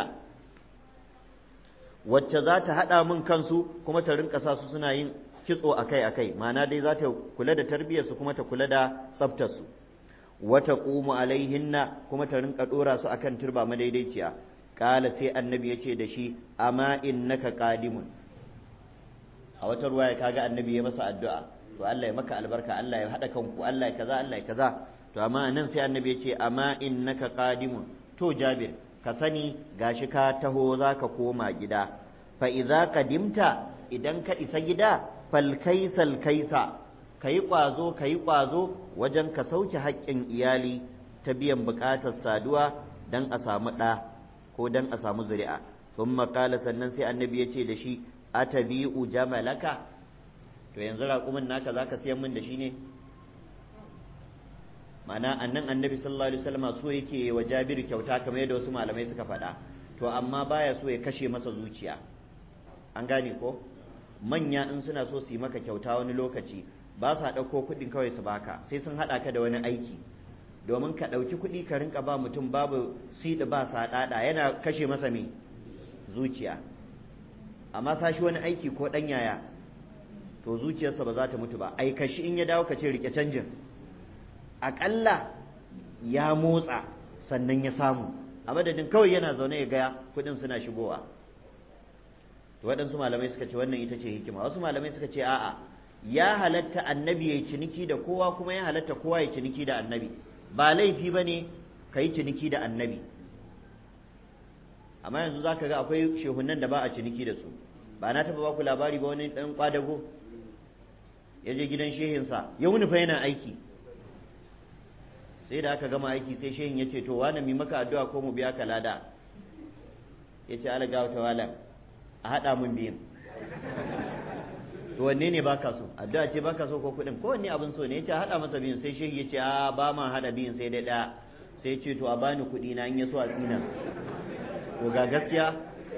wacce za ta haɗa min kansu kuma ta rinka sa su suna yin kitso akai akai ma'ana dai za ta kula da tarbiyyarsu kuma ta kula da tsaftarsu wata ƙumu alaihinna kuma ta rinka ɗora su akan turba madaidaiciya ƙala sai annabi ya ce da shi amma innaka qadimun a wata ruwa ya kaga annabi ya masa addu'a to Allah ya maka albarka Allah ya haɗa kanku Allah ya kaza Allah ya kaza to amma nan sai annabi ya ce amma innaka qadimun to Jabir ka sani gashi ka taho zaka koma gida fa idza qadimta idan ka isa gida fal kaisal kaisa kayi kwazo kayi kwazo wajen ka sauke haƙƙin iyali ta biyan buƙatar saduwa dan a samu ɗa ko dan a samu zuri'a sun maƙala sannan sai annabi ya ce da shi atabi'u jamalaka to yanzu raƙumin naka zaka siyan min da shi ne ma'ana annan annabi sallallahu alaihi wasallam so yake wa Jabiru kyauta kamar yadda wasu malamai suka faɗa to amma baya so ya kashe masa zuciya an gane ko manya in suna so su yi maka kyauta wani lokaci ba sa ɗauko kuɗin kawai su baka sai sun haɗa ka da wani aiki domin ka ɗauki kuɗi ka rinka ba mutum babu siɗi ba saɗaɗa yana kashe masa me zuciya amma sashi wani aiki ko ɗan yaya to zuciyarsa ba za ta mutu ba aika shi in ya dawo ka ce rike canjin aƙalla ya motsa sannan ya samu a madadin kawai yana zaune ya gaya kuɗin suna shigowa to waɗansu malamai suka ce wannan ita ce hikima wasu malamai suka ce a'a ya halatta annabi ya ciniki da kowa kuma ya halatta kowa ya ciniki da annabi ba laifi ba ne ka yi ciniki da annabi amma yanzu za ka ga akwai shehunan da ba a ciniki da su ba na taɓa ba ku labari ba wani ɗan ƙwadago ya je gidan shehinsa ya wuni fa yana aiki sai da aka gama aiki sai shehin ya ce to wani mi maka addu'a ko mu biya ka lada ya ce ala gawa wala a haɗa mun biyun to wanne ne baka so addu'a ce baka so ko kuɗin ko wanne abin so ne ya ce a haɗa masa biyun sai shehi ya ce a ba ma haɗa biyun sai dai ɗaya sai ya ce to a bani kuɗi na in ya so a tsina to ga gaskiya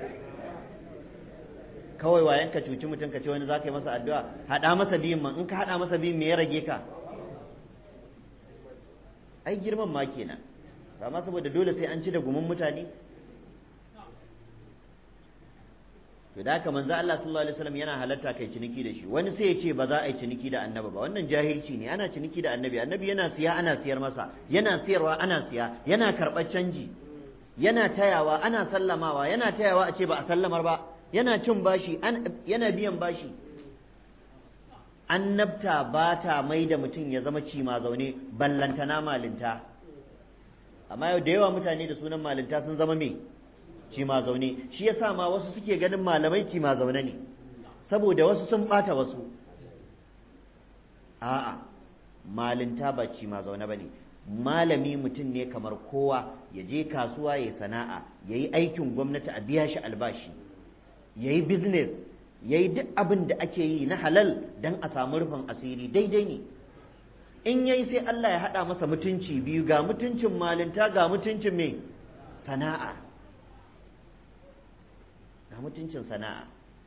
kawai wayan ka cuci mutum ka ce wani za ka yi masa addu'a haɗa masa biyun man in ka haɗa masa biyun me ya rage ka ai girman ma kenan amma saboda dole sai an ci da gumin mutane to da haka manzo Allah sallallahu alaihi wasallam yana halatta kai ciniki da shi wani sai ya ce ba za a yi ciniki da annabi ba wannan jahilci ne ana ciniki da annabi annabi yana siya ana siyar masa yana siyarwa ana siya yana karɓar canji yana tayawa ana sallamawa yana tayawa a ce ba a sallamar ba yana cin bashi yana biyan bashi annabta ba ta mai da mutum ya zama cima zaune ballantana malinta amma yau da yawa mutane da sunan malinta sun zama me cima zaune shi yasa ma wasu suke ganin malamai cima zaune ne saboda wasu sun bata wasu a'a malinta ba cima zaune ba ne malami mutum ne kamar kowa ya je kasuwa ya sana'a ya yi aikin gwamnati a biya shi albashi ya yi business ya yi duk abin da ake yi na halal don a samu rufin asiri daidai ne in yayi sai Allah ya haɗa masa mutunci biyu ga mutuncin malinta ga mutuncin mai sana'a ga mutuncin sana'a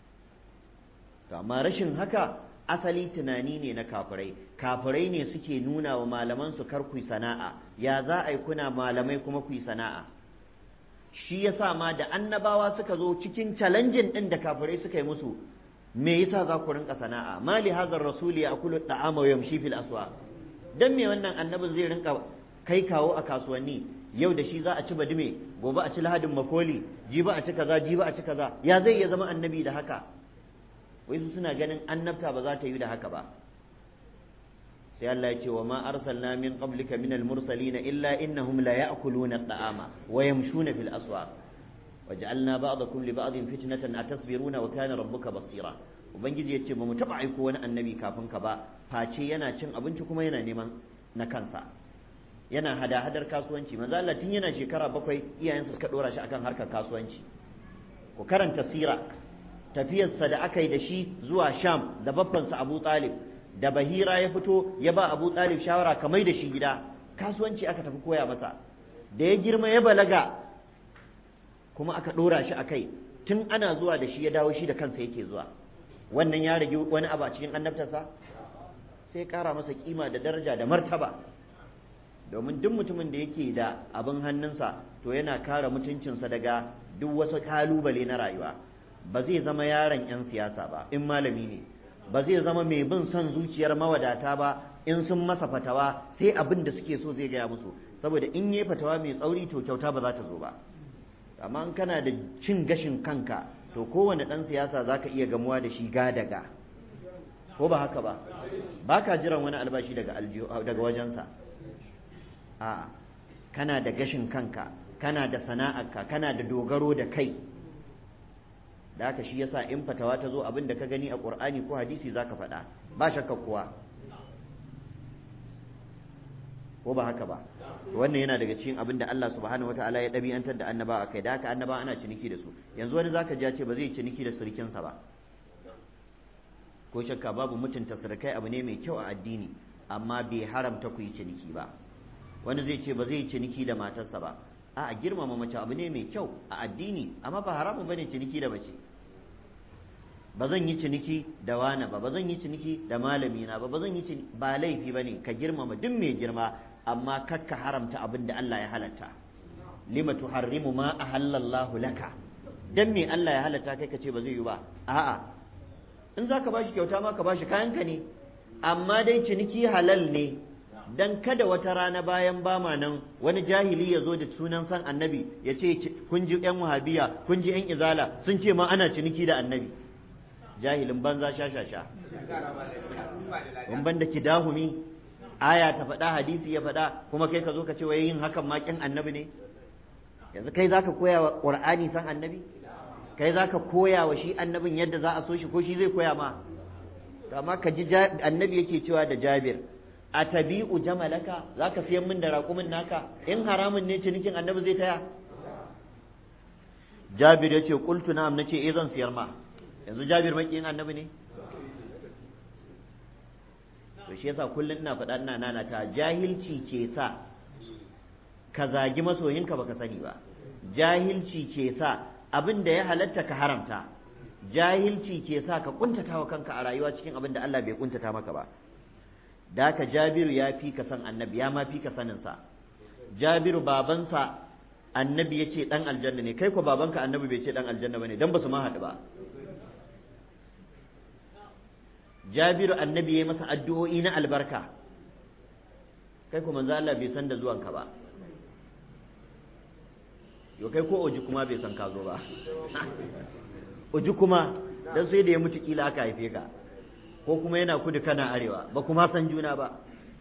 to amma rashin haka asali tunani ne na kafirai kafirai ne suke nuna wa malaman su kar ku sana'a ya za a yi kuna malamai kuma ku sana'a shi yasa ma da annabawa suka zo cikin challenging din da kafirai suka yi musu me yasa za ku rinka sana'a mali hazar rasuli ya akulu da'ama wa yamshi fil aswa dan me wannan annabin zai rinka kai kawo a kasuwanni yau da shi za a ci badime gobe a ci lahadin makoli jibi a ci kaza jibi a ci kaza ya zai iya zama annabi da haka wai su suna ganin annabta ba za ta yi da haka ba sai Allah ya ce wa ma arsalna min qablika min al-mursalin illa innahum la ya'kuluna at-ta'ama wa yamshuna fil aswaq waj'alna ba'dakum li ba'din fitnatan atasbiruna wa kana rabbuka basira ubangiji yace ba mu taba aiko wani annabi kafin ka ba face yana cin abinci kuma yana neman na kansa yana hada hadar kasuwanci manzo Allah tun yana shekara bakwai iyayensa suka dora shi akan harkar kasuwanci ku karanta sira tafiyarsa da aka yi da shi zuwa sham da babbansa abu talib da bahira ya fito ya ba abu talib shawara kamar da shi gida kasuwanci aka tafi koya masa da ya girma ya balaga kuma aka ɗora shi a kai tun ana zuwa da shi ya dawo shi da kansa yake zuwa wannan ya rage wani abu a cikin annabtarsa sai ƙara masa kima da daraja da martaba domin duk mutumin da yake da abin hannunsa to yana kare mutuncinsa daga duk wasu kalubale na rayuwa ba zai zama yaron 'yan siyasa ba in malami ne ba zai zama mai bin son zuciyar mawadata ba in sun masa fatawa sai abin da suke so zai gaya musu saboda in yi fatawa mai tsauri to kyauta ba za ta zo ba amma in kana da cin gashin kanka to kowane ɗan siyasa za ka iya gamuwa da shi ga daga ko ba haka ba ba ka jiran wani albashi daga daga wajensa a'a kana da gashin kanka kana da sana'arka kana da dogaro da kai da haka shi yasa in fatawa ta zo abin da ka gani a Qur'ani ko hadisi zaka faɗa ba shakka kuwa ko ba haka ba wannan yana daga cikin abin da Allah subhanahu wataala ya ɗabi'antar da annaba a kai da haka annaba ana ciniki da su yanzu wani zaka ji ya ce ba zai ciniki da surukinsa ba ko shakka babu mutunta surukai abu ne mai kyau a addini amma bai haramta ku yi ciniki ba wani zai ce ba zai yi ciniki da matarsa ba a girmama mace abu ne mai kyau a addini amma ba haramun bane ciniki da mace ba zan yi ciniki da wani ba ba zan yi ciniki da malami na ba ba zan yi ciniki ba laifi bane ka girmama duk mai girma amma kakka haramta abin da Allah ya halatta lima tuharrimu ma ahallallahu laka dan me Allah ya halatta kai ka ce ba zai yi ba a'a in zaka bashi kyauta ma ka bashi kayanka ne amma dai ciniki halal ne dan kada wata rana bayan bama nan wani jahili ya zo da sunan san annabi ya ce kun ji yan wahabiya kun ji yan izala sun ce ma ana ciniki da annabi jahilin banza sha sha sha ban da kidahumi aya ta faɗa hadisi ya faɗa kuma kai ka zo ka ce wai yin hakan ma kin annabi ne yanzu kai zaka koya wa qur'ani san annabi kai zaka koya wa shi annabin yadda za a so shi ko shi zai koya ma amma ka ji annabi yake cewa da jabir a tabi'u jamalaka za ka siyan min da raƙumin naka in haramun ne cinikin annabi zai taya jabir ya ce ƙultu na'am na ce eh zan siyar ma yanzu jabir maƙiyin annabi ne to shi yasa kullum ina faɗa ina nana ta jahilci ke sa ka zagi masoyinka baka sani ba jahilci ke sa abin da ya halatta ka haramta jahilci ke sa ka kuntata wa kanka a rayuwa cikin abin da Allah bai kuntata maka ba da ka jabiru ya fi ka san annabi ya ma fi ka saninsa jabiru babansa annabi ya ce ɗan aljanna ne kai ko babanka annabi bai ce ɗan aljanna ba ne don ba su ma haɗu ba jabiru annabi ya masa addu'o'i na albarka kai kuma manzo Allah bai san da zuwanka ba yo kai ko oji kuma bai san ka zo ba oji kuma dan sai da ya mutu kila aka haife ka ko kuma yana kudu kana arewa ba kuma san juna ba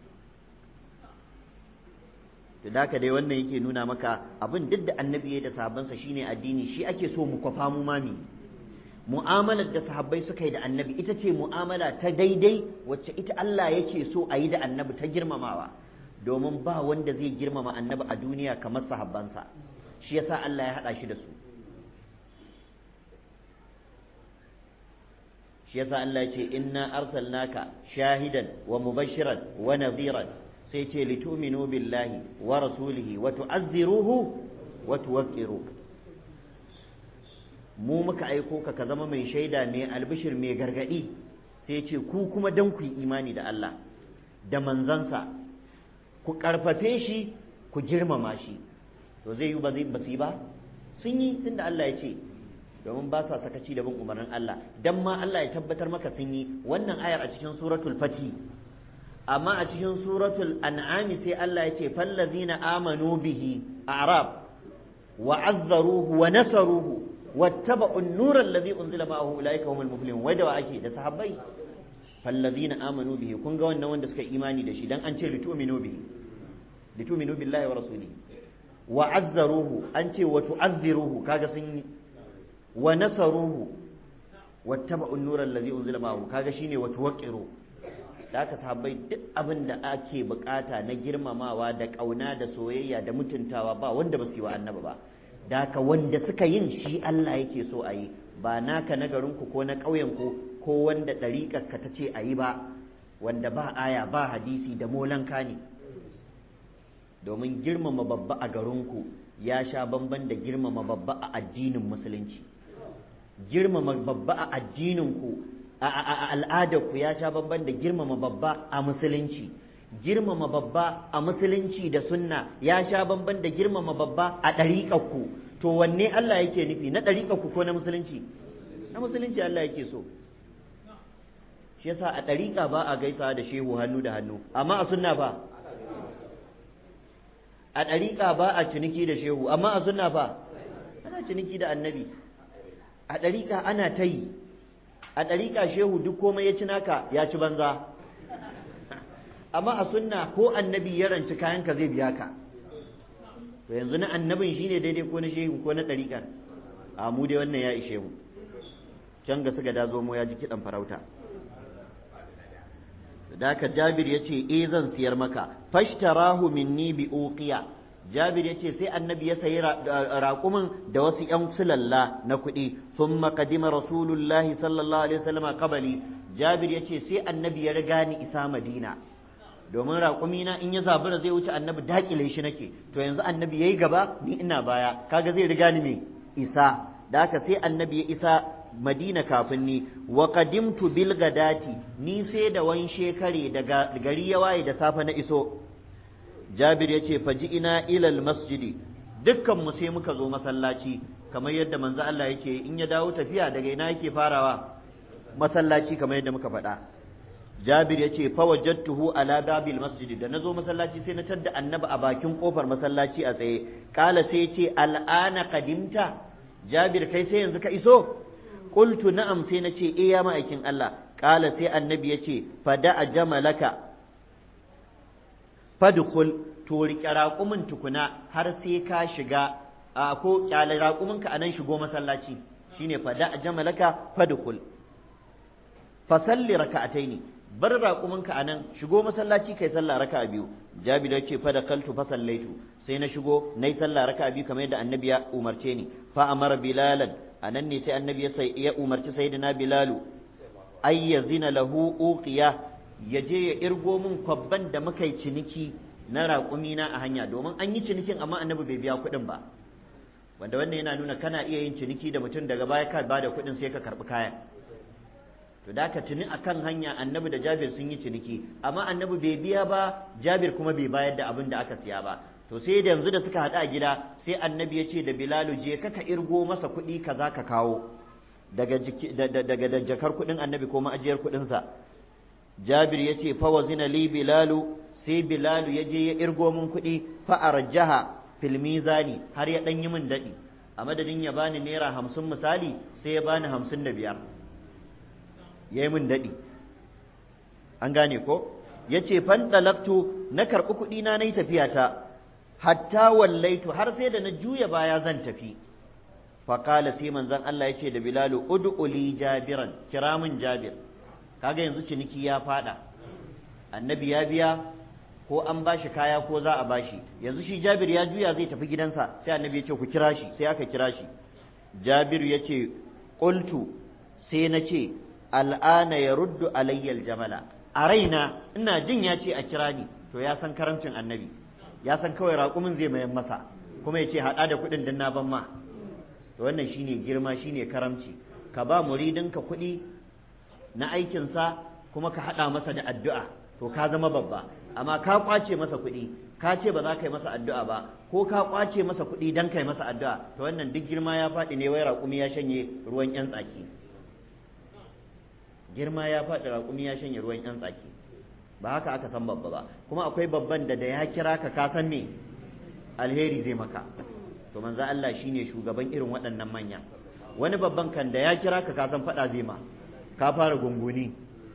to da dai wannan yake nuna maka abin duk da annabi ya da sahabbansa shine addini shi ake so mu kwafa mu mami mu'amalar da sahabbai suka yi da annabi ita ce mu'amala ta daidai wacce ita Allah yake so a yi da annabi ta girmamawa domin ba wanda zai girmama annabi a duniya kamar sahabbansa shi yasa Allah ya haɗa shi da su shi yasa Allah ya ce inna arsalnaka shahidan wa mubashiran wa nadhiran sai ce litu'minu billahi wa rasulihi wa tu'azziruhu wa tuwaqqiru mu muka aiko ka ka zama mai shaida mai albishir mai gargadi sai ce ku kuma dan ku yi imani da Allah da manzansa ku karfafe shi ku girmama shi to zai yi ba zai basu yi ba sun yi tunda Allah ya ce domin ba sa sakaci da bin umarnin Allah dan ma Allah ya tabbatar maka sun yi wannan ayar a cikin suratul fati amma a cikin suratul an'ami sai Allah ya ce fallazina amanu bihi a'rab wa azzaruhu wa nasaruhu wattaba'u an-nura alladhi unzila ma'ahu ulaika humul muflihun wai da wa ake da sahabbai fallazina amanu bihi kun ga wannan wanda suka imani da shi dan an ce litu'minu bihi litu'minu billahi wa rasulihi wa azzaruhu an ce wa tu'azziruhu kaga sun yi wa nasaruhu wattaba'u an-nura alladhi unzila ma'ahu kaga shine wa tuwaqqiru da aka sahabbai duk abin da ake bukata na girmamawa da kauna da soyayya da mutuntawa ba wanda ba su yi wa annabi ba da haka wanda suka yin shi Allah yake so a yi ba naka na garinku ko na ƙauyenku ko wanda ɗariƙarka ta ce a yi ba wanda ba aya ba hadisi da molanka ne domin girmama babba a garinku ya sha bamban da girmama babba a addinin musulunci girmama babba a addininku a al'adarku ya sha bamban da girmama babba a musulunci girmama babba a musulunci da sunna ya sha bamban da girmama babba a ɗariƙarku to wanne Allah yake nufi na ɗariƙarku ko na musulunci na musulunci Allah yake so shi yasa a ɗariƙa ba a gaisawa da shehu hannu da hannu amma a sunna ba a ɗariƙa ba a ciniki da shehu amma a sunna ba ana ciniki da annabi a ɗariƙa ana ta yi a ɗariƙa shehu duk komai ya ci naka ya ci banza amma a sunna ko annabi ya ranci kayanka zai biya ka to yanzu na annabin shine daidai ko na shehu ko na ɗariƙar a mu dai wannan ya ishe mu can ga suka dazo mu ya ji kiɗan farauta da haka jabir ya ce eh zan siyar maka fashtarahu minni bi uqiya jabir ya ce sai annabi ya sayi raƙumin da wasu ‘yan sulalla na kuɗi sun makadima rasulullahi sallallahu alaihi wasallam kabali jabir ya ce sai annabi ya riga ni isa madina domin raƙumina in ya zabura zai wuce annabi daƙile shi nake to yanzu annabi ya yi gaba ni ina baya kaga zai riga ni me isa da haka sai annabi ya isa madina kafin ni wa qadimtu bil gadati ni sai da wan shekare daga gari ya waye da safe na iso jabir yace faji ina ilal masjidi dukkan mu sai muka zo masallaci kamar yadda manzo Allah yake in ya dawo tafiya daga ina yake farawa masallaci kamar yadda muka faɗa jabir yace fa wajadtuhu ala babil masjidi da nazo masallaci sai na tadda annabi a bakin kofar masallaci a tsaye kala sai yace al'ana qadimta jabir kai sai yanzu ka iso qultu na'am sai nace eh ya ma'aikin Allah kala sai annabi yace fada jamalaka fadkhul to riƙe raƙumin tukuna har sai ka shiga a ko kyale raƙuminka a nan shigo masallaci shine fada jamalaka fadkhul fasalli raka'ataini bar raƙuminka a nan shigo masallaci kai sallah raka'a biyu jabir yace fa da kaltu fa sallaitu sai na shigo nayi sallah raka'a biyu kamar yadda annabi ya umarce ni fa amara bilalan anan ne sai annabi ya ya umarci sayyidina bilalu ay yazina lahu uqiya yaje ya irgo min kwabban da muka yi ciniki na raƙumina a hanya domin an yi cinikin amma annabi bai biya kuɗin ba wanda wannan yana nuna kana iya yin ciniki da mutum daga baya ka bada kuɗin sai ka karɓi kayan to da ka tuni akan hanya annabi da jabir sun yi ciniki amma annabi bai biya ba jabir kuma bai bayar da abin da aka siya ba to sai da yanzu da suka haɗu a gida sai annabi ya ce da bilalu je ka ka irgo masa kuɗi kaza ka kawo daga daga da jakar kuɗin annabi ko ma'ajiyar kuɗinsa jabir ya ce fawazina li bilalu sai bilalu ya je ya irgo min kuɗi fa'arjaha fil mizani har ya ɗan yi min daɗi a madadin ya bani naira hamsin misali sai ya bani hamsin da biyar ya yi min daɗi an gane ko ya ce fanɗalaktu na karɓi kuɗi na na yi tafiyata hatta wallaitu har sai da na juya baya zan tafi faƙala sai manzon Allah ya ce da bilalu ud'uli jabiran kira min jabir kaga yanzu ciniki ya faɗa annabi ya biya ko an bashi kaya ko za a bashi yanzu shi Jabir ya juya zai tafi gidansa sai annabi ya ce ku kira shi sai aka kira shi Jabir ya ce qultu sai na ce al'ana ya ruddu alayyal jamala a raina ina jin ya ce a kira ni to ya san karamcin annabi ya san kawai raƙumin zai mayan masa kuma ya ce haɗa da kuɗin din na ban ma to wannan shine girma shine karamci ka ba muridinka kuɗi na aikinsa kuma ka haɗa masa da addu'a to ka zama babba amma ka kwace masa kuɗi ka ce ba za ka yi masa addu'a ba ko ka kwace masa kuɗi don ka yi masa addu'a to wannan duk girma ya faɗi ne wai raƙumi ya shanye ruwan ƴan tsaki girma ya faɗi raƙumi ya shanye ruwan ƴan tsaki ba haka aka san babba ba kuma akwai babban da da ya kira ka ka san me alheri zai maka to manzo Allah shine shugaban irin waɗannan manya wani babban kan da ya kira ka ka san faɗa zai ma ka fara gunguni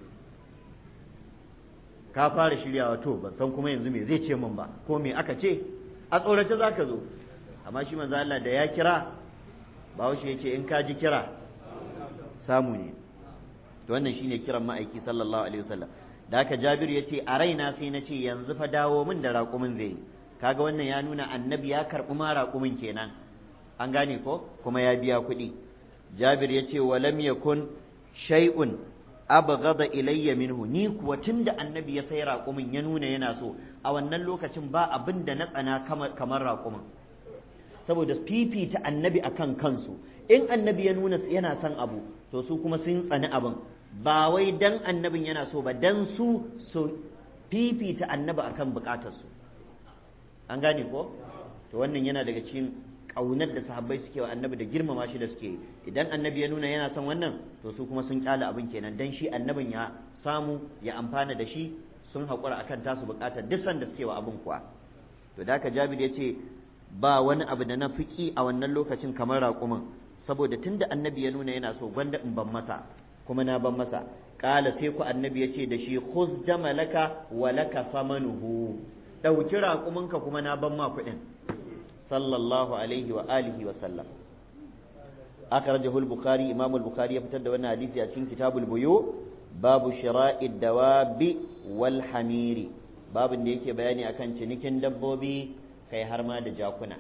ka fara shiryawa to ban san kuma yanzu me zai ce min ba ko me aka ce a tsorace za ka zo amma shi manzo Allah da ya kira bahaushe ya ce in ka ji kira samu ne to wannan shine kiran ma'aiki sallallahu alaihi wasallam da haka Jabir ya ce a raina sai na ce yanzu fa dawo min da raƙumin zai kaga wannan ya nuna annabi ya karɓi ma raƙumin kenan an gane ko kuma ya biya kuɗi Jabir ya ce walam yakun shay'un abghada ilayya minhu ni kuwa tunda annabi ya sai raƙumin ya nuna yana so a wannan lokacin ba abin da na tsana kamar raƙumin saboda fifita annabi akan kansu in annabi ya nuna yana son abu to su kuma sun tsani abin ba wai dan annabin yana so ba dan su su fifita annabi akan bukatarsu an gane ko to wannan yana daga cikin ƙaunar da sahabbai suke wa annabi da girmama shi da suke idan annabi ya nuna yana son wannan to su kuma sun kyale abin kenan dan shi annabin ya samu ya amfana da shi sun haƙura akan tasu buƙatar duk sanda suke wa abin kuwa to da haka jabir ya ce ba wani abu da na fiki a wannan lokacin kamar raƙumin saboda tunda annabi ya nuna yana so gwanda in ban masa kuma na ban masa ƙala sai ku annabi ya ce da shi khuz jamalaka wa laka samanuhu ɗauki raƙuminka kuma na ban ma kuɗin sallallahu alaihi wa alihi wa sallam akhrajahu al-bukhari imam al-bukhari ya fitar da wannan hadisi a cikin kitabul buyu babu shira'i dawabi wal hamiri babin da yake bayani akan cinikin dabbobi kai har ma da jakuna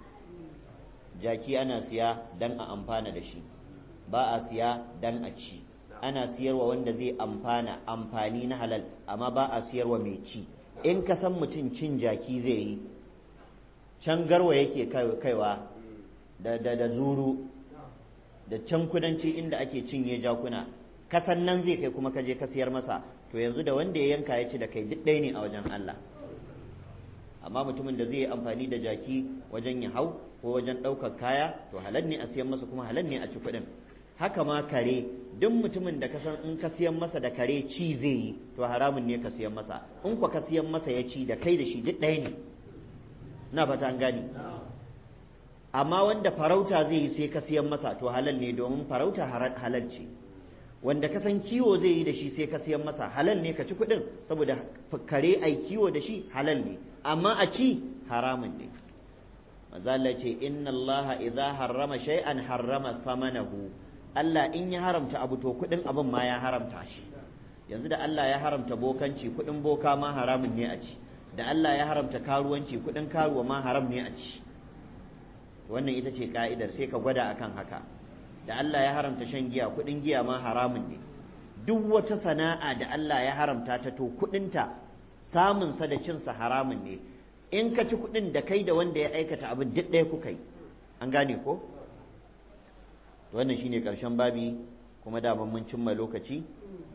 jaki ana siya dan a amfana da shi ba a siya dan a ci ana siyarwa wanda zai amfana amfani na halal amma ba a siyarwa mai ci in ka san mutum cin jaki zai yi can garwa yake kaiwa da, da, da zuru da can kudanci inda ake cinye jakuna kasan nan zai kai kuma ka je ka siyar masa to yanzu da wanda ya yanka ya ci da kai duk ɗaya ne a wajen Allah amma mutumin da zai yi amfani da jaki wajen ya hau ko wajen ɗaukar kaya to halal ne a siyan masa kuma halal ne a ci kuɗin haka ma kare duk mutumin da ka san in ka siyan masa da kare ci zai yi to haramun ne ka siyan masa in kwa ka siyan masa ya ci da kai da shi duk ɗaya ne na fata an gani amma wanda farauta zai yi sai ka siyan masa to halal ne domin farauta halal ce wanda ka san kiwo zai yi da shi sai ka siyan masa halal ne ka ci kuɗin saboda kare ai kiwo da shi halal ne amma a ci haramun ne mazala ce inna Allah idza harrama shay'an harrama samanahu Allah in ya haramta abu to kuɗin abin ma ya haramta shi yanzu da Allah ya haramta bokanci kuɗin boka ma haramun ne a ci da Allah ya haramta karuwanci kuɗin karuwa ma haram ne a ci wannan ita ce ka'idar sai ka gwada akan haka da Allah ya haramta shan giya kuɗin giya ma haramun ne duk wata sana'a da Allah ya haramta ta to kuɗinta samunsa da cinsa haramun ne in ka ci kuɗin da kai da wanda ya aikata abin duk ɗaya kuka yi an gane ko wannan shine ƙarshen babi kuma daman mun cimma lokaci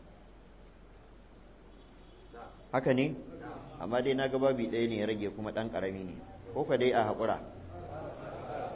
haka ne amma dai na ga babi ɗaya ne ya rage kuma ɗan ƙarami ne ko ka dai a haƙura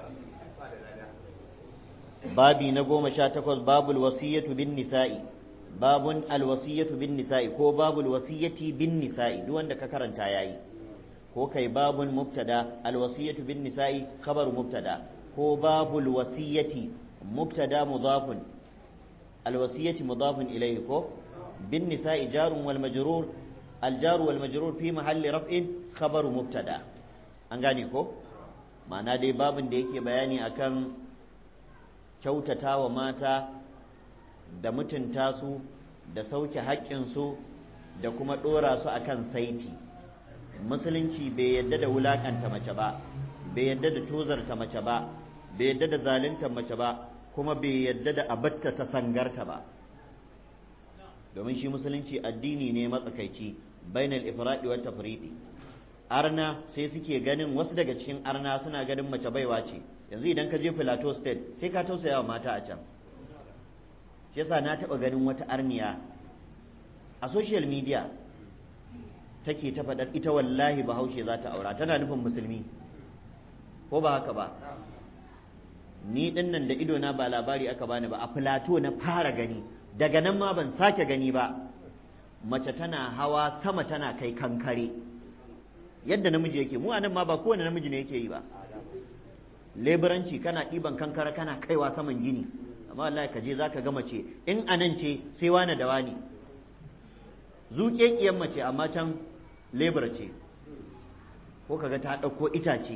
babi na goma sha takwas babul wasiyatu bin nisa'i babun alwasiyatu bin nisa'i ko babul wasiyati bin nisa'i duk wanda ka karanta yayi ko kai babun mubtada alwasiyatu bin nisa'i khabar mubtada ko babul wasiyati mubtada mudafun alwasiyati mudafun ilayhi ko bin nisa'i jarun wal majrur الجار والمجرور في محل رفع خبر مبتدا an gane ko ma'ana dai babin da yake bayani akan kyautata wa mata da mutunta su da sauke haƙƙinsu da kuma ɗora su akan saiti musulunci bai yadda da wulaƙanta mace ba bai yadda da tozarta mace ba bai yadda da zalunta mace ba kuma bai yadda da abatta ta sangarta ba domin shi musulunci addini ne matsakaici bainal ifradi wa tafridi arna sai suke ganin wasu daga cikin arna suna ganin mace baiwa ce yanzu idan ka je Plateau State sai ka tausaya wa mata a can shi yasa na taɓa ganin wata arniya a social media take ta faɗar ita wallahi bahaushe za ta aura tana nufin musulmi ko ba haka ba ni ɗin nan da idona ba labari aka bani ba a Plateau na fara gani daga nan ma ban sake gani ba mace tana hawa sama tana kai kankare yadda namiji yake mu anan ma ba kowane namiji ne yake yi ba leburanci kana ɗiban kankara kana kaiwa saman gini amma wallahi ka je zaka ga mace in anan ce sai wani da wani zuƙeƙiyar mace amma can lebura ce ko kaga ta ɗauko itace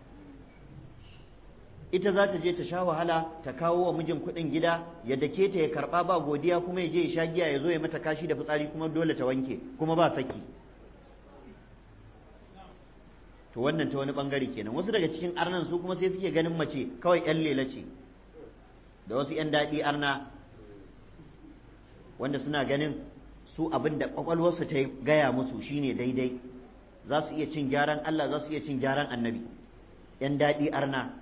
ita za ta je ta sha wahala ta kawo wa mijin kuɗin gida ya dake ta ya karɓa ba godiya kuma ya je ya sha giya ya zo ya mata kashi da fitsari kuma dole ta wanke kuma ba saki to wannan ta wani bangare kenan wasu daga cikin arnan su kuma sai suke ganin mace kawai yan lela ce da wasu yan daɗi arna wanda suna ganin su abin da kwakwalwarsu ta gaya musu shine daidai za su iya cin gyaran Allah za su iya cin gyaran annabi yan daɗi arna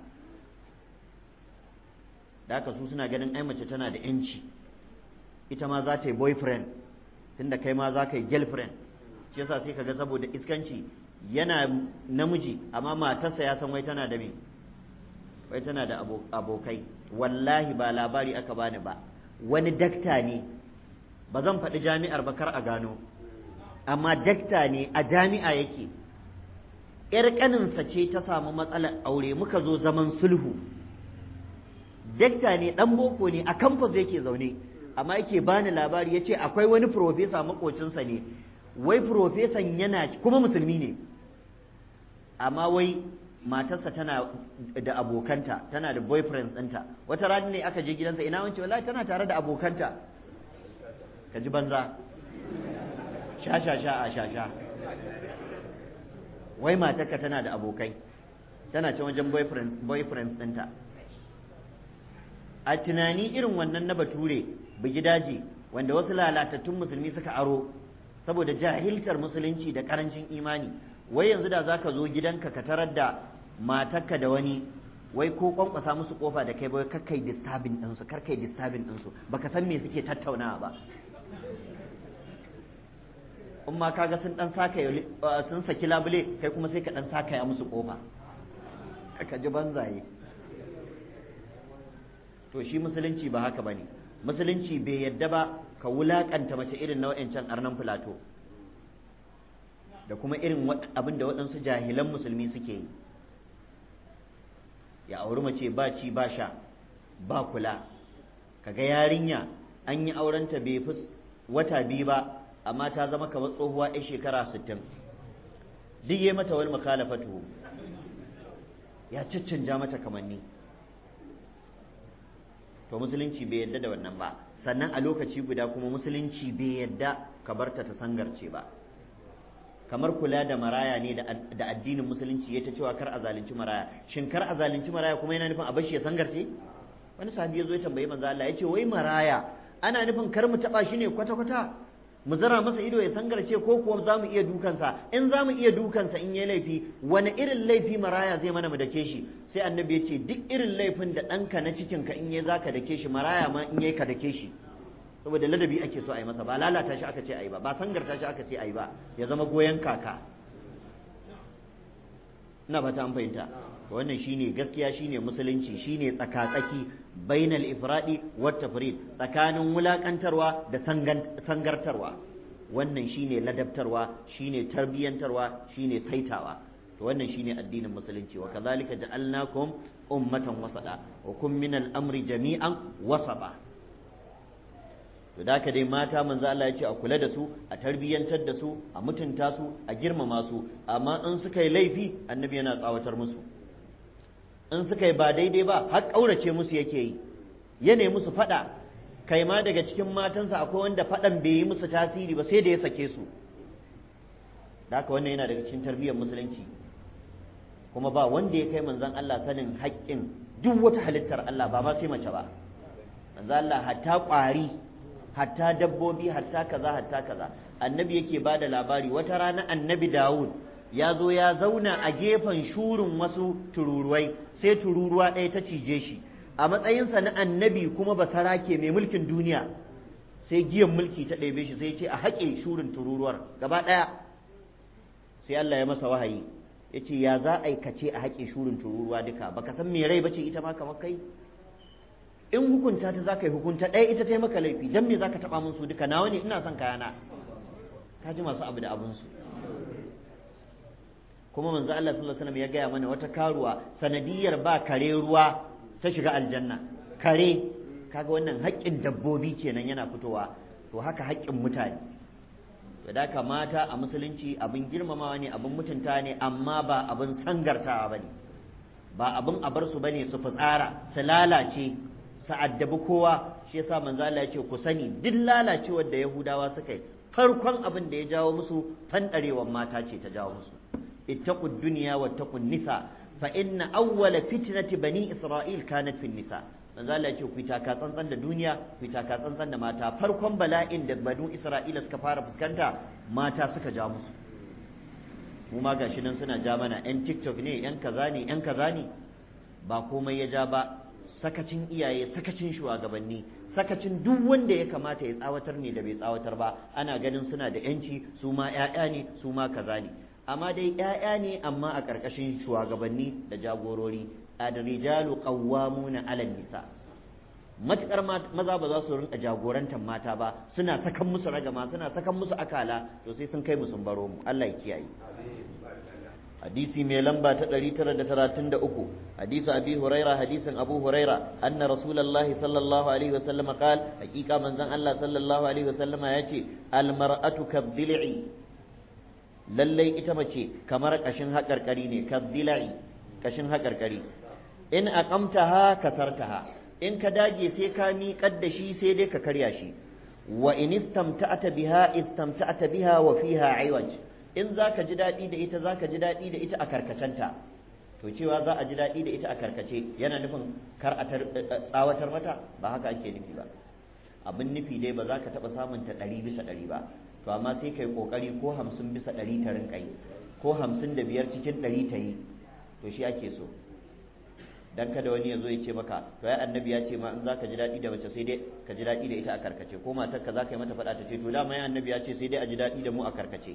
da haka su suna ganin ai mace tana da yanci ita ma za ta yi boyfriend tunda kai ma za ka yi girlfriend shi yasa sai kaga saboda iskanci yana namiji amma matarsa ya san wai tana da me wai tana da abokai wallahi ba labari aka bani ba wani dakta ne ba zan faɗi jami'ar ba kar a gano amma dakta ne a jami'a yake ‘yar ƙaninsa ce ta samu matsalar aure muka zo zaman sulhu dakta ne ɗan boko ne a kamfas yake zaune amma yake bani labari ya ce akwai wani profesa makocinsa ne wai profesan yana kuma musulmi ne amma wai matarsa tana da abokanta tana da boyfriend ɗinta wata rana ne aka je gidansa ina wance wallahi tana tare da abokanta ka ji banza sha sha sha a sha sha wai matarka tana da abokai tana can wajen boyfriend ɗinta a tunani irin wannan na bature bugi daji wanda wasu lalatattun musulmi suka aro saboda jahiltar musulunci da karancin imani wai yanzu da za ka zo gidanka ka tarar da matarka da wani wai ko kwankwasa musu kofa da kai bai kakkai disturbing ɗinsu karkai disturbing ɗinsu baka san me suke tattaunawa ba in ma kaga sun dan saka sun saki labule kai kuma sai ka dan saka ya musu kofa ka ji banzaye to shi musulunci ba haka bane musulunci bai yadda ba ka wulakanta mace irin na wa'ancan arnan filato da kuma irin abin da waɗansu jahilan musulmi suke yi ya auri mace ba ci ba sha ba kula kaga yarinya an yi aurenta bai fi wata biyu ba amma ta zama kamar tsohuwa 'yan shekara sittin duk yi mata wani makalafatu ya caccanja mata kamanni to musulunci bai yadda da wannan ba sannan a lokaci guda kuma musulunci bai yadda ka barta ta sangarce ba kamar kula da maraya ne da addinin musulunci ya ta cewa kar a zalunci maraya shin kar a zalunci maraya kuma yana nufin a bashi ya sangarce wani sahabi ya zo ya tambayi manzo Allah ya ce wai maraya ana nufin kar mu taba shi ne kwata kwata mu zara masa ido ya sangarce ko kuwa za mu iya dukansa in za mu iya dukansa in yi laifi wani irin laifi maraya zai mana mu dake shi sai annabi ya ce duk irin laifin da ɗanka na cikinka in yi za ka dake shi maraya ma in yi ka dake shi saboda ladabi ake so a yi masa ba lalata shi aka ce a yi ba ba sangarta shi aka ce a yi ba ya zama goyon kaka ina fata an fahimta wannan shine gaskiya shine musulunci shine tsakatsaki bainal ifradi wat tafrid tsakanin wulakantarwa da sangartarwa wannan shine ladabtarwa shine tarbiyantarwa shine saitawa to wannan shine addinin musulunci wa kadhalika ja'alnakum ummatan wasada wa kum min al-amri jami'an wasaba to da dai mata manzo Allah ya ce a kula da su a tarbiyantar da su a mutunta su a girmama su amma in suka yi laifi annabi yana tsawatar musu in suka yi ba daidai ba har ƙaurace musu yake yi ya nemi musu faɗa kai ma daga cikin matansa akwai wanda faɗan bai yi musu tasiri ba sai da ya sake su da haka wannan yana daga cikin tarbiyyar musulunci kuma ba wanda ya kai manzon Allah sanin haƙƙin duk wata halittar Allah ba ma sai mace ba manzon Allah hatta ƙwari hatta dabbobi hatta kaza hatta kaza annabi yake ba da labari wata rana annabi Dawud ya zo ya zauna a gefen shurin wasu tururuwai sai tururuwa ɗaya ta cije shi a matsayinsa na annabi kuma ba sarake mai mulkin duniya sai giyan mulki ta ɗebe shi sai ce a haƙe shurin tururuwar gaba ɗaya sai Allah ya masa wahayi ya ce ya za a aikace a haƙe shurin tururuwa duka baka san me rai bace ita ma kamar kai in hukunta ta za ka yi hukunta ɗaya ita ta yi maka laifi don me za ka taɓa min su duka nawa ne ina son kayana ka ji masu abu da abunsu kuma manzo Allah sallallahu alaihi wasallam ya gaya mana wata karuwa sanadiyar ba kare ruwa ta shiga aljanna kare kaga wannan haƙƙin dabbobi kenan yana fitowa to haka haƙƙin mutane da haka mata a musulunci abin girmamawa ne abin mutunta ne amma ba abin sangartawa bane ba abin a bar su bane su fitsara su lalace su addabi kowa shi yasa manzo Allah ya ce ku sani duk lalacewar da Yahudawa suka yi farkon abin da ya jawo musu fandarewar mata ce ta jawo musu ittaqu dunya wattaqun nisa fa inna awwala fitnati bani isra'il kanat fi nisa manzo Allah ya ce ku taka tsantsan da duniya ku taka tsantsan da mata farkon bala'in da banu isra'ila suka fara fuskanta mata suka ja musu mu ma gashi nan suna ja mana yan tiktok ne yan kaza ne yan kaza ne ba komai ya ja ba sakacin iyaye sakacin shugabanni sakacin duk wanda ya kamata ya tsawatar ne da bai tsawatar ba ana ganin suna da yanci su ma 'ya'ya ne su ma kaza ne amma dai 'ya'ya ne amma a ƙarƙashin shugabanni da jagorori adrijalu qawwamuna 'ala nisa matukar maza ba za su rinka jagorantar mata ba suna sakan musu ragama suna sakan musu akala to sai sun kai mu sun baro mu Allah ya kiyaye hadisi mai lamba ta 933 hadisi abi huraira hadisin abu huraira anna rasulullahi sallallahu alaihi wasallam qal hakika manzon Allah sallallahu alaihi wasallama yace al mar'atu kadhil'i lallai ita mace kamar kashin haƙarƙari ne kadhil'i kashin haƙarƙari in aqamtaha kasartaha in ka dage sai ka miƙar da shi sai dai ka karya shi wa in istamta'ata biha istamta'ata biha wa fiha aiwaj in za ka ji daɗi da ita za ka ji daɗi da ita a karkacenta to cewa za a ji daɗi da ita a karkace yana nufin kar a tsawatar mata ba haka ake nufi ba abin nufi dai ba za ka taɓa samun ta ɗari bisa ɗari ba to amma sai kai ƙoƙari ko hamsin bisa ɗari ta rinƙa yi ko hamsin da biyar cikin ɗari ta yi to shi ake so dan kada wani ya zo ya ce maka to ai annabi ya ce ma in za ka ji daɗi da mace sai dai ka ji daɗi da ita a karkace ko matar ka za ka yi mata faɗa ta ce to dama ya annabi ya ce sai dai a ji daɗi da mu a karkace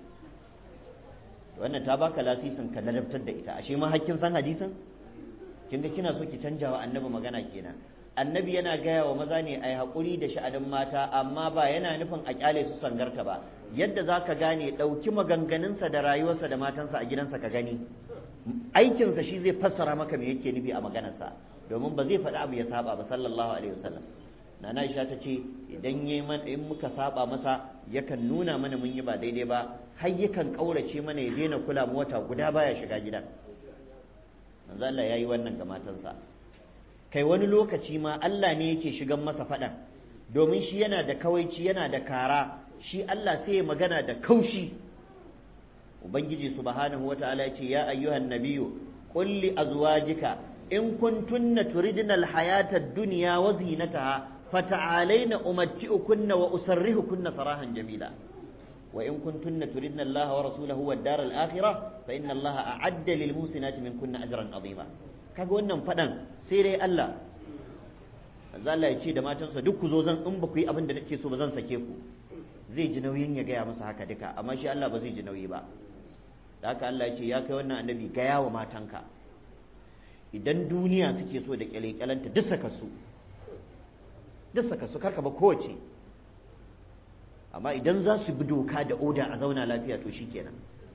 wannan ta baka lasisin ka ladabtar da ita ashe ma hakkin san hadisin kin ga kina so ki canja wa annabi magana kenan annabi yana gaya wa maza ne ai hakuri da sha'anin mata amma ba yana nufin a kyale su sangarta ba yadda za ka gane ɗauki maganganunsa da rayuwarsa da matansa a gidansa ka gani aikinsa shi zai fassara maka me yake nufi a maganarsa domin ba zai faɗi abu ya saba ba sallallahu alaihi wasallam nana Aisha ta ce idan yayi man in muka saba masa yakan nuna mana mun yi ba daidai ba har yakan kaurace mana ya daina kula mu wata guda baya shiga gidan manzo Allah yayi wannan ga matansa kai wani lokaci ma Allah ne yake shigan masa faɗan domin shi yana da kawaici yana da kara shi Allah sai ya magana da kaushi ubangiji subhanahu wataala ya ce ya ayyuhan nabiyyu qul li azwajika in kuntunna turidna alhayata ad-dunya wa zinataha فتعالين أمتئكن وأسرهكن سراحا جميلا وإن كنتن تردن الله ورسوله والدار الآخرة فإن الله أعد للموسنات منكن أجرا عظيما kaga wannan faɗan sai dai Allah za Allah ya ce da matansa duk ku zo zan in ba ku yi abin da nake so ba zan sake ku zai ji nauyin ya gaya masa haka duka amma shi Allah ba zai ji nauyi ba da haka Allah ya ce ya kai wannan annabi gaya wa matanka idan duniya suke so da kyalekyalanta duk saka su duk saka su karka ba kowace amma idan za su bi doka da oda a zauna lafiya to shikenan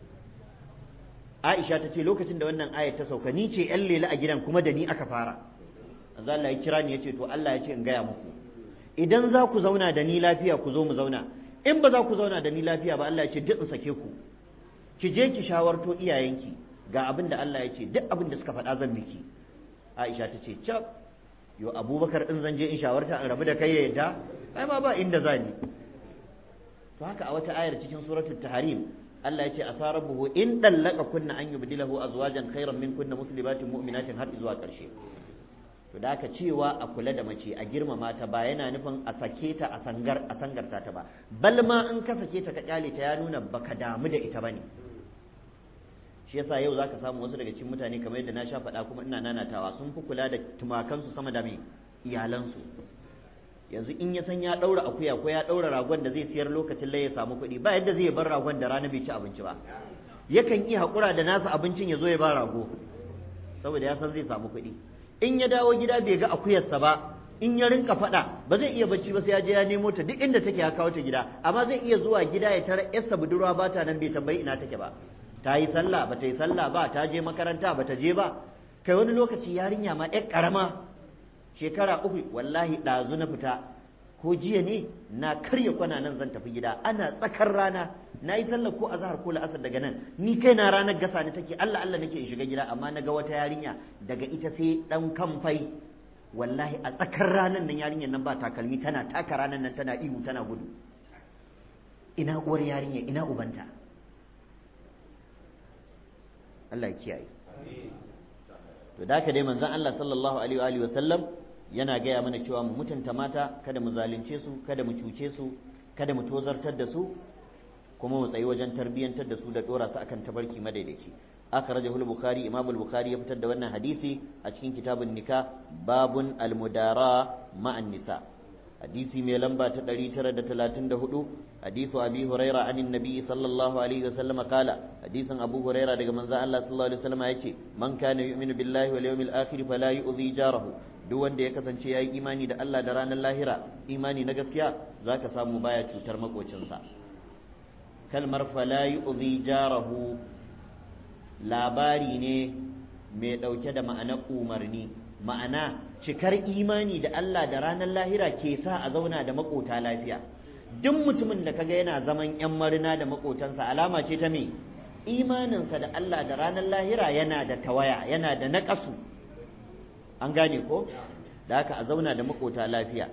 Aisha ta ce lokacin da wannan ayat ta sauka ni ce yan lela a gidan kuma da ni aka fara manzo Allah ya kira ni yace to Allah ya ce in gaya muku idan za ku zauna da ni lafiya ku zo mu zauna in ba za ku zauna da ni lafiya ba Allah ya ce duk in sake ku ki je ki shawarto iyayenki ga abin da Allah ya ce duk abin da suka faɗa zan miki Aisha ta ce cap yo Abubakar in zan je in shawarta in rabu da kai ya yadda ai ma ba inda za ni to haka a wata ayar cikin suratul tahrim Allah ya ce asa rabbuhu in dallaka kunna an yubdilahu azwajan khairan min kunna muslimatin mu'minatin har zuwa ƙarshe to da aka cewa a kula da mace a girmama ta ba yana nufin a sake ta a sangar a sangarta ta ba bal ma in ka sake ta ka kyale ta ya nuna baka damu da ita bane shi yasa yau zaka samu wasu daga cikin mutane kamar yadda na sha faɗa kuma ina nanatawa sun fi kula da tumakansu sama da mai iyalansu yanzu in ya san ya ɗaura akuya ko ya ɗaura ragon da zai siyar lokacin lai ya samu kuɗi ba yadda zai bar ragon da rana bai ci abinci ba yakan iya haƙura da nasa abincin ya zo ya ba rago saboda ya san zai samu kuɗi in ya dawo gida bai ga akuyarsa ba in ya rinka faɗa ba zai iya bacci ba sai ya je ya nemo ta duk inda take ya kawo ta gida amma zai iya zuwa gida ya tara yarsa budurwa ba ta nan bai tambayi ina take ba ta yi sallah ba ta yi sallah ba ta je makaranta ba ta je ba kai wani lokaci yarinya ma yar karama shekara uku wallahi ɗazu na fita ko jiya ne na karya kwana nan zan tafi gida ana tsakar rana na yi sallah ko azhar ko la'asar daga nan ni kai na ranar gasa ni take Allah Allah nake in shiga gida amma na ga wata yarinya daga ita sai dan kamfai wallahi a tsakar ranar nan yarinyar nan ba takalmi tana taka ranar nan tana ihu tana gudu ina uwar yarinya ina ubanta Allah ya kiyaye to da ka dai manzon Allah sallallahu alaihi wa sallam yana gaya mana cewa mu mutunta mata kada mu zalunce su kada mu cuce su kada mu tozartar da su kuma mu tsayi wajen tarbiyyantar da su da dora su akan tabarki madaidaici akhrajahu al-bukhari imam al-bukhari ya fitar da wannan hadisi a cikin kitabun nikah babun al-mudara ma'an nisa hadisi mai lamba ta 934 hadisu abi huraira anin nabi sallallahu alaihi wasallam kala hadisin abu huraira daga manzo Allah sallallahu alaihi wasallam yace man kana yu'minu billahi wal yawmil akhir fala yu'dhi jarahu duk wanda ya kasance yayi imani da Allah da ranar lahira imani na gaskiya zaka samu baya cutar makocinsa kalmar fala yu'dhi jarahu labari ne mai dauke da ma'anar umarni ma'ana cikar imani da Allah da ranar lahira ke sa a zauna da makota lafiya duk mutumin da kaga yana zaman yan marina da makotansa alama ce ta me imaninsa da Allah da ranar lahira yana da tawaya yana da naƙasu an gane ko da haka a zauna da makota lafiya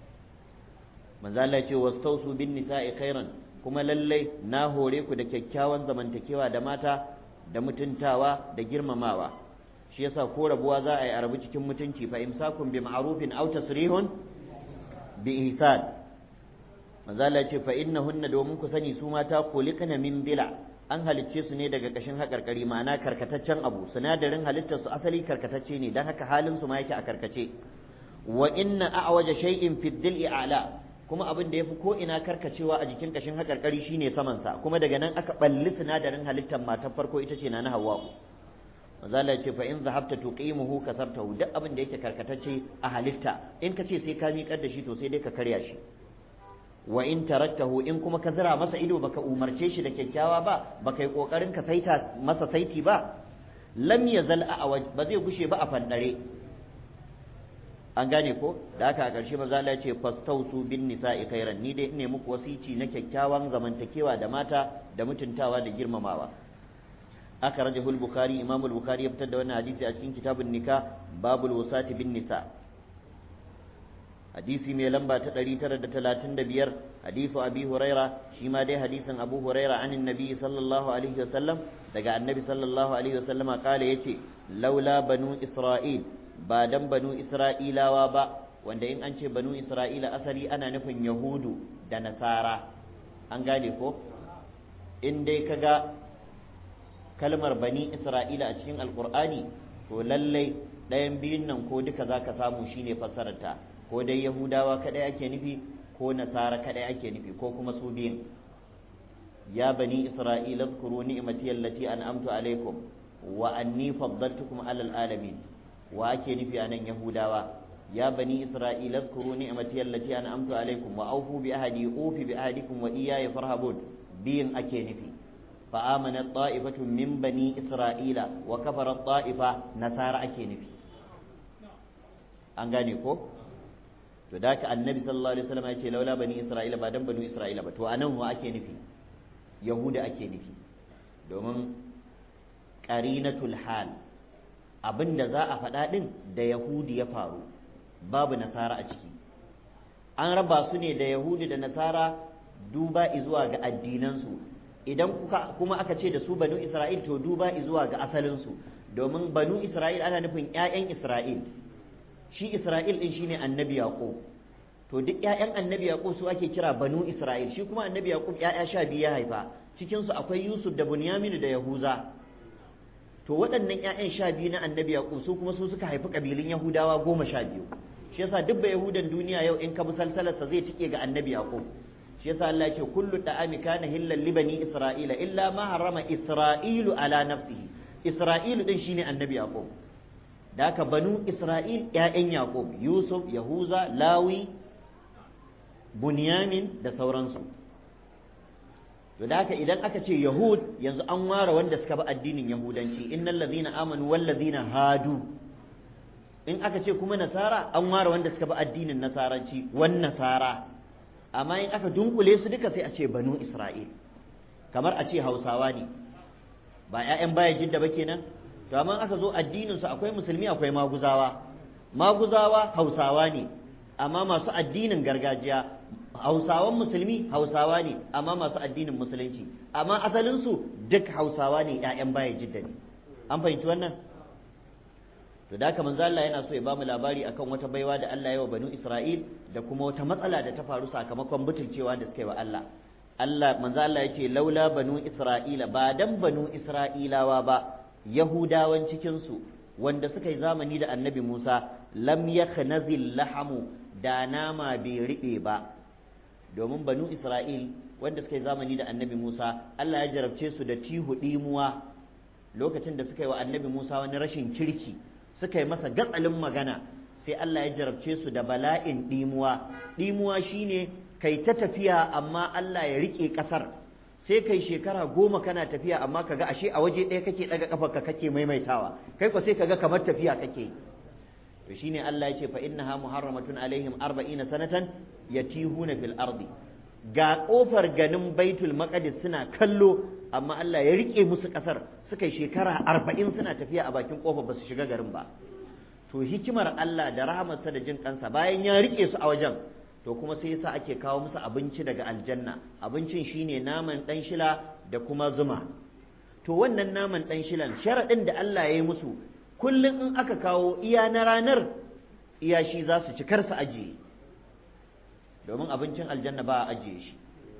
manzo Allah ce wastausu bin nisa'i khairan kuma lallai na hore ku da kyakkyawan zamantakewa da mata da mutuntawa da girmamawa shi yasa ko rabuwa za a yi arabu cikin mutunci fa imsakun bi ma'rufin aw tasrihun bi ihsan manzala ce fa innahunna domin ku sani su mata khuliqna min bila an halicce su ne daga kashin haƙarƙari ma'ana karkataccen abu sinadarin halittar su asali karkatacce ne dan haka halin su ma yake a karkace wa inna a'waja shay'in fi dil'i a'la kuma abin da yafi ko ina karkacewa a jikin kashin haƙarƙari shine saman sa kuma daga nan aka balli sinadarin halittar matar farko ita ce na na Hawwa mazala ya ce fa in zahabta tuqimuhu kasartahu duk abin da yake karkatacce a halitta in ka ce sai ka miƙar da shi to sai dai ka karya shi wa in taraktahu in kuma ka zira masa ido baka umarce shi da kyakkyawa ba baka yi kokarin ka saita masa saiti ba lam yazal a ba zai gushe ba a fandare an gane ko da haka a ƙarshe maza Allah ya ce fastausu bin nisa'i khairan ni dai ne muku wasici na kyakkyawan zamantakewa da mata da mutuntawa da girmamawa أخرجه البخاري إمام البخاري يبتدى وانا حديث أشكين كتاب النكاح باب الوصاة بالنساء حديثي مي لمبا تدري ترد تلاتين دبير حديث أبي هريرة شما دي حديث أبو هريرة عن النبي صلى الله عليه وسلم دقى النبي صلى الله عليه وسلم قال يتي لولا بنو إسرائيل بعدم بنو إسرائيل وابا wanda in an ce banu isra'ila asali ana nufin yahudu da nasara an gane ko in dai kaga kalmar bani isra'ila a cikin alkur'ani to lallai ɗayan biyun nan ko duka za ka samu shine fassararta ko dai yahudawa kaɗai ake nufi ko nasara kaɗai ake nufi ko kuma su biyun ya bani isra'ila zkuru ni'mati allati an'amtu alaikum wa anni faddaltukum alal alamin wa ake nufi anan yahudawa ya bani isra'ila zkuru ni'mati allati an'amtu alaikum wa awfu bi ahdi ufi bi ahdikum wa iyaya farhabun biyin ake nufi fa amana ta'ifatu min bani isra'ila wa kafara ta'ifa nasara ake nufi an gane ko to da ka annabi sallallahu alaihi wasallam ya ce laula bani isra'ila ba dan bani isra'ila ba to anan wa ake nufi yahuda ake nufi domin qarinatul hal abinda za a faɗa din da yahudi ya faru babu nasara a ciki an raba su ne da yahudi da nasara duba zuwa ga addinansu idan kuma aka ce da su banu isra'il to duba zuwa ga asalinsu domin banu isra'il ana nufin 'ya'yan isra'il shi Isra'il ɗin shine annabi Yaqub to duk ƴaƴan annabi Yaqub su ake kira banu Isra'il shi kuma annabi Yaqub ƴaƴa sha biyu ya haifa cikin su akwai Yusuf da Bunyamin da Yahuza to waɗannan ƴaƴan sha biyu na annabi Yaqub su kuma su suka haifi kabilun Yahudawa goma sha biyu shi yasa duk ba Yahudan duniya yau in ka bi salsalarsa zai tike ga annabi Yaqub shi yasa Allah ya ce kullu da'ami kana hillal li bani Isra'ila illa ma harrama Isra'ilu ala nafsihi Isra'ilu din shine annabi Yaqub da haka banu Isra'il ‘ya'yan Yaƙub, Yusuf, Yahuza, Lawi, Bunyamin da sauransu. To da haka idan aka ce Yahud yanzu an ware wanda suka bi addinin Yahudanci, innal lazina amanu wal lazina hadu. In aka ce kuma Nasara an ware wanda suka bi addinin Nasaranci, wan Nasara. Amma in aka dunkule su duka sai a ce banu Isra'il. Kamar a ce Hausawa ne, ba ‘ya'yan baya jidda ba kenan? to amma aka zo addinin su akwai musulmi akwai maguzawa maguzawa hausawa ne amma masu addinin gargajiya hausawan musulmi hausawa ne amma masu addinin musulunci amma asalin su duk hausawa ne ƴaƴan baya jidda ne an fahimci wannan to da haka manzo Allah yana so ya bamu labari akan wata baiwa da Allah ya wa banu Isra'il da kuma wata matsala da ta faru sakamakon butulcewa da suka yi wa Allah Allah manzo Allah ya ce laula banu Isra'ila ba dan banu Isra'ilawa ba Yahudawan cikinsu wanda suka yi zamani da annabi Musa lam yakhnazil lahamu da nama bai riɓe ba domin banu Isra'il wanda suka yi zamani da annabi Musa Allah ya jarabce su da tihu ɗimuwa lokacin da suka yi wa annabi Musa wani rashin kirki suka yi masa gatsalin magana sai Allah ya jarabce su da bala'in ɗimuwa ɗimuwa shine kai ta tafiya amma Allah ya riƙe ƙasar sai kai shekara goma kana tafiya amma kaga ashe a waje ɗaya kake ɗaga ƙafarka kake maimaitawa kai ko sai kaga kamar tafiya kake to shine Allah ya ce fa innaha muharramatun alaihim arba'ina sanatan yatihuna fil ardi ga kofar ganin baitul maqdis suna kallo amma Allah ya rike musu kasar suka yi shekara arba'in suna tafiya a bakin kofar ba su shiga garin ba to hikimar Allah da rahamarsa da jin kansa bayan ya rike su a wajen to kuma sai yasa ake kawo musu abinci daga aljanna abincin shine naman dan shila da kuma zuma to wannan naman dan shilan sharadin da Allah ya yi musu kullum in aka kawo iya na ranar iya shi za su ci kar su ajiye domin abincin aljanna ba a ajiye shi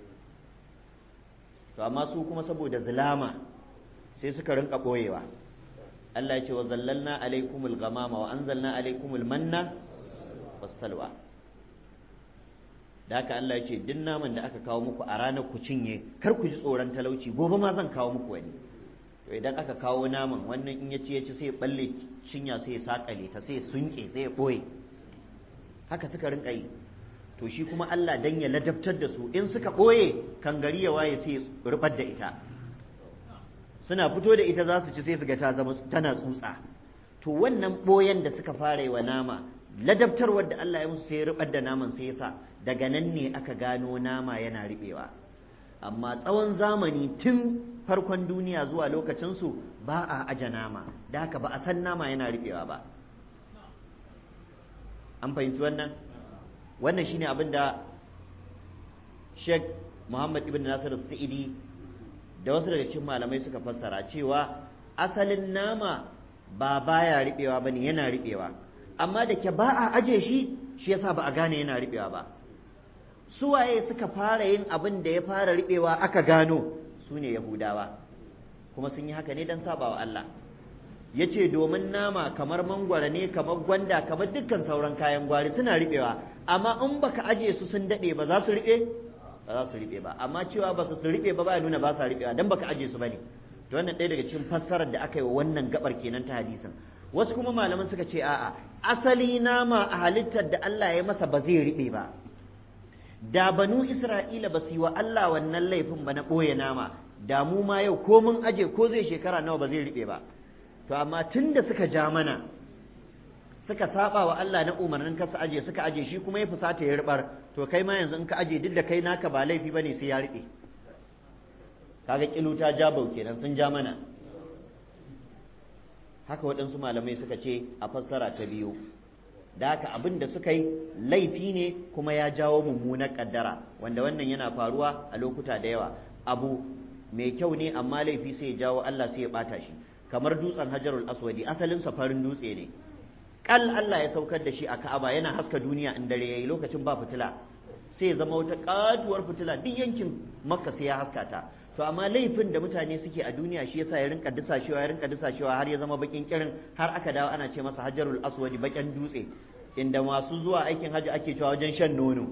to amma su kuma saboda zulama sai suka rinka ɓoyewa Allah ya ce wa zallalna alaikumul ghamama wa anzalna alaikumul manna wassalwa da haka Allah ya ce duk naman da aka kawo muku a ranar ku cinye kar ku ji tsoron talauci gobe ma zan kawo muku wani to idan aka kawo naman wannan in ya ci ya ci sai ya balle cinya sai ya sakale ta sai ya sunke sai ya ɓoye haka suka rinka yi to shi kuma Allah dan ya ladabtar da su in suka ɓoye kan gari ya waye sai rubar da ita suna fito da ita za su ci sai su ga ta zama tana tsutsa to wannan ɓoyen da suka fara yi wa nama ladabtarwar da Allah ya musu sai rubar da naman sai yasa daga nan ne aka gano nama yana riɓewa amma tsawon zamani tun farkon duniya zuwa lokacinsu ba a aje nama da haka ba a san nama yana riɓewa ba an fahimci wannan wannan shine abin da Sheikh Muhammad ibn Nasir Sa'idi da wasu daga cikin malamai suka fassara cewa asalin nama ba baya riɓewa bane yana riɓewa amma da ke ba a aje shi shi yasa ba a gane yana riɓewa ba suwaye suka fara yin abin da ya fara riɓewa aka gano su ne Yahudawa kuma sun yi haka ne don saba wa Allah ya ce domin nama kamar mangwara ne kamar gwanda kamar dukkan sauran kayan gwari suna riɓewa amma in baka aje su sun daɗe ba za su riɓe ba za su riɓe ba amma cewa ba su riɓe ba ba nuna ba sa riɓewa dan baka aje su bane to wannan ɗaya daga cikin fassarar da aka yi wa wannan gabar kenan ta hadisin wasu kuma malaman suka ce a'a asali nama a halittar da Allah ya masa ba zai riɓe ba da banu Isra'ila ba su yi wa Allah wannan laifin ba na ɓoye nama da mu ma yau ko mun aje ko zai shekara nawa ba zai riɓe ba to amma tun da suka ja mana suka saba wa Allah na umarnin ka su aje suka aje shi kuma ya fusata ya ribar to kai ma yanzu in ka aje duk da kai naka ba laifi bane sai ya riɓe kaga kilu ta ja bau kenan sun ja mana haka waɗansu malamai suka ce a fassara ta biyu da haka abin da suka yi laifi ne kuma ya jawo mummunar kaddara wanda wannan yana faruwa a lokuta da yawa abu mai kyau ne amma laifi sai ya jawo Allah sai ya bata shi kamar dutsen hajarul aswadi asalin farin dutse ne kal Allah ya saukar da shi a Ka'aba yana haska duniya in dare yayi lokacin ba fitila sai ya zama wata katuwar fitila duk yankin Makka sai ya haska ta to amma laifin da mutane suke a duniya shi yasa ya rinka dusashewa ya rinka dusashewa har ya zama bakin kirin har aka dawo ana ce masa hajarul aswadi bakin dutse inda masu zuwa aikin hajji ake cewa wajen shan nono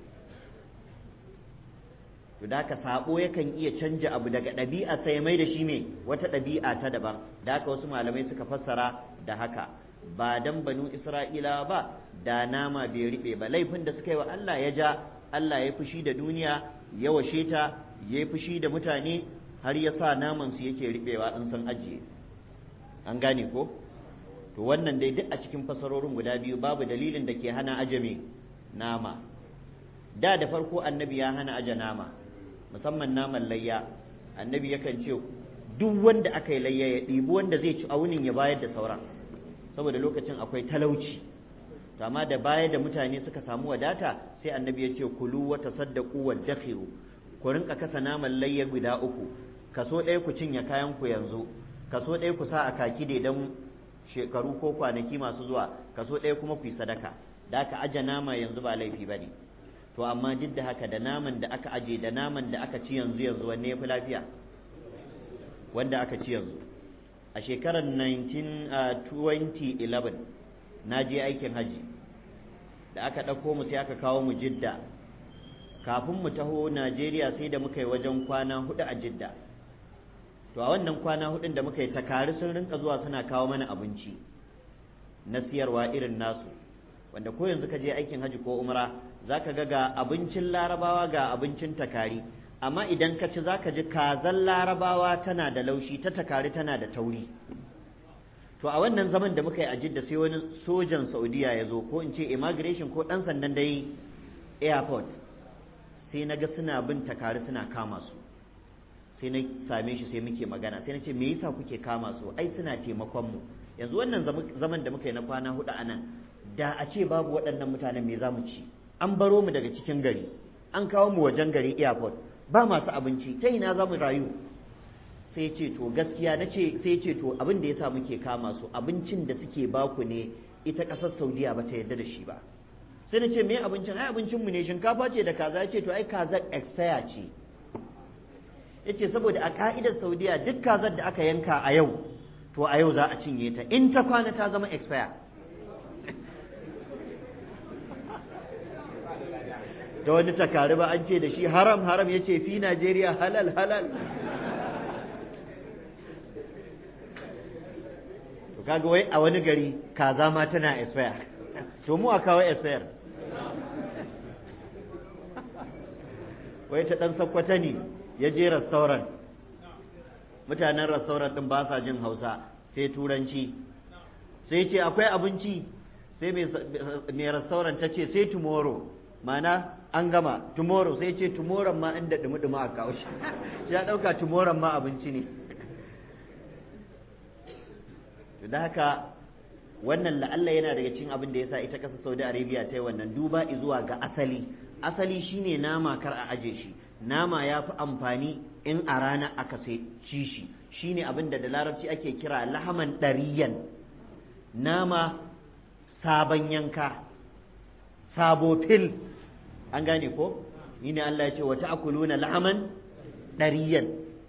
to da haka sabo yakan iya canja abu daga ɗabi'a sai mai da shi me wata ɗabi'a ta daban da haka wasu malamai suka fassara da haka ba dan banu isra'ila ba da nama bai riɓe ba laifin da suka yi wa Allah ya ja Allah ya fushi da duniya ya washe ta ya fushi da mutane har ya sa naman su yake riɓewa in sun ajiye an gane ko to wannan dai duk a cikin fasarorin guda biyu babu dalilin da ke hana ajame nama da da farko annabi ya hana aje nama musamman naman layya annabi yakan ce duk wanda aka yi layya ya ɗibi wanda zai ci aunin ya bayar da sauran saboda lokacin akwai talauci to amma da baya da mutane suka samu wadata sai annabi ya ce kulu wa tasaddaqu wa dakhiru ku rinka kasa naman layya guda uku kaso ɗaya ku cinye kayan ku yanzu kaso ɗaya ku sa a kaki da idan shekaru ko kwanaki masu zuwa kaso ɗaya kuma ku yi sadaka da aka aje nama yanzu ba laifi ba ne to amma duk da haka da naman da aka aje da naman da aka ci yanzu yanzu wanne ya fi lafiya wanda aka ci yanzu a shekarar 2011 na je aikin haji da aka ɗauko mu sai aka kawo mu jidda kafin mu taho najeriya sai da muka yi wajen kwana hudu a jidda to a wannan kwana hudun da muka yi takari sun rinka zuwa suna kawo mana abinci na siyarwa irin nasu wanda ko yanzu ka je aikin haji ko umra zaka ga ga abincin larabawa ga abincin takari amma idan ka ci zaka ji kazan larabawa tana da laushi ta takari tana da tauri to a wannan zaman da muka yi a jidda sai wani sojan saudiya ya zo ko in ce immigration ko ɗan sandan dai airport sai na ga suna bin takari suna kama su sai na same shi sai muke magana sai na ce me yasa kuke kama su ai suna taimakon mu yanzu wannan zaman da muka yi na kwana hudu a nan da a ce babu waɗannan mutanen me za mu ci an baro mu daga cikin gari an kawo mu wajen gari airport ba masu abinci ta ina za mu rayu sai ce to gaskiya na ce sai ce to abin da yasa muke kama su abincin da suke baku ne ita ƙasar saudiya ba ta yarda da shi ba sai na ce me abincin ai abincin mu ne shinkafa ce da kaza ya ce to ai kaza expire ce yace saboda a ka'idar saudiya duk kazar da aka yanka a yau to a yau za a cinye ta in ta kwana ta zama expire da wani takari ba an ce da shi haram haram ya ce fi najeriya halal halal to kaga wai a wani gari kaza ma tana expire to mu a kawo expire wai ta dan sakwata ne ya je restaurant mutanen restaurant din ba sa jin hausa sai turanci sai ce akwai abinci sai mai restaurant ta ce sai tomorrow mana an gama tomorrow sai ce tomorrow ma inda dumi-dumi a kawo shi ya ɗauka tomorrow ma abinci ne da haka wannan la'alla yana daga cikin abin da ya sa ita ƙasa saudi arabia ta yi wannan duba zuwa ga asali asali shine nama kar a aje shi nama ya fi amfani in a rana aka sai ci shi shine abin da da larabci ake kira lahaman ɗariyan nama sabon yanka sabo fil an gane ko ni ne Allah ya ce wata akuluna lahaman ɗariyan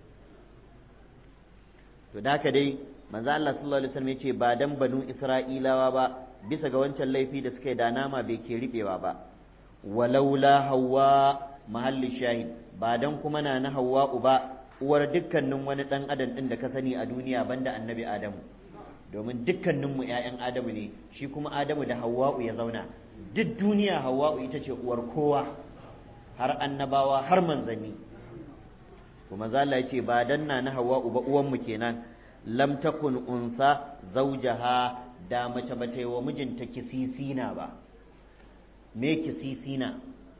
to da haka dai manzo Allah sallallahu alaihi wasallam ya ce ba dan banu Isra'ilawa ba bisa ga wancan laifi da suka yi da nama bai ke riɓewa ba walaula hawa mahallin shahid ba dan kuma na na hawa'u ba uwar dukkanin wani dan adam din da ka sani a duniya banda annabi adamu domin dukkaninmu 'ya'yan adamu ne shi kuma adamu da hawa'u ya zauna duk duniya hawa'u ita ce uwar kowa har annabawa har manzanni kuma zala ya ce ba dan na na hawa'u ba uwanmu kenan lam takun unsa zaujaha da mace ba ta yi wa mijinta kisisina ba me kisisina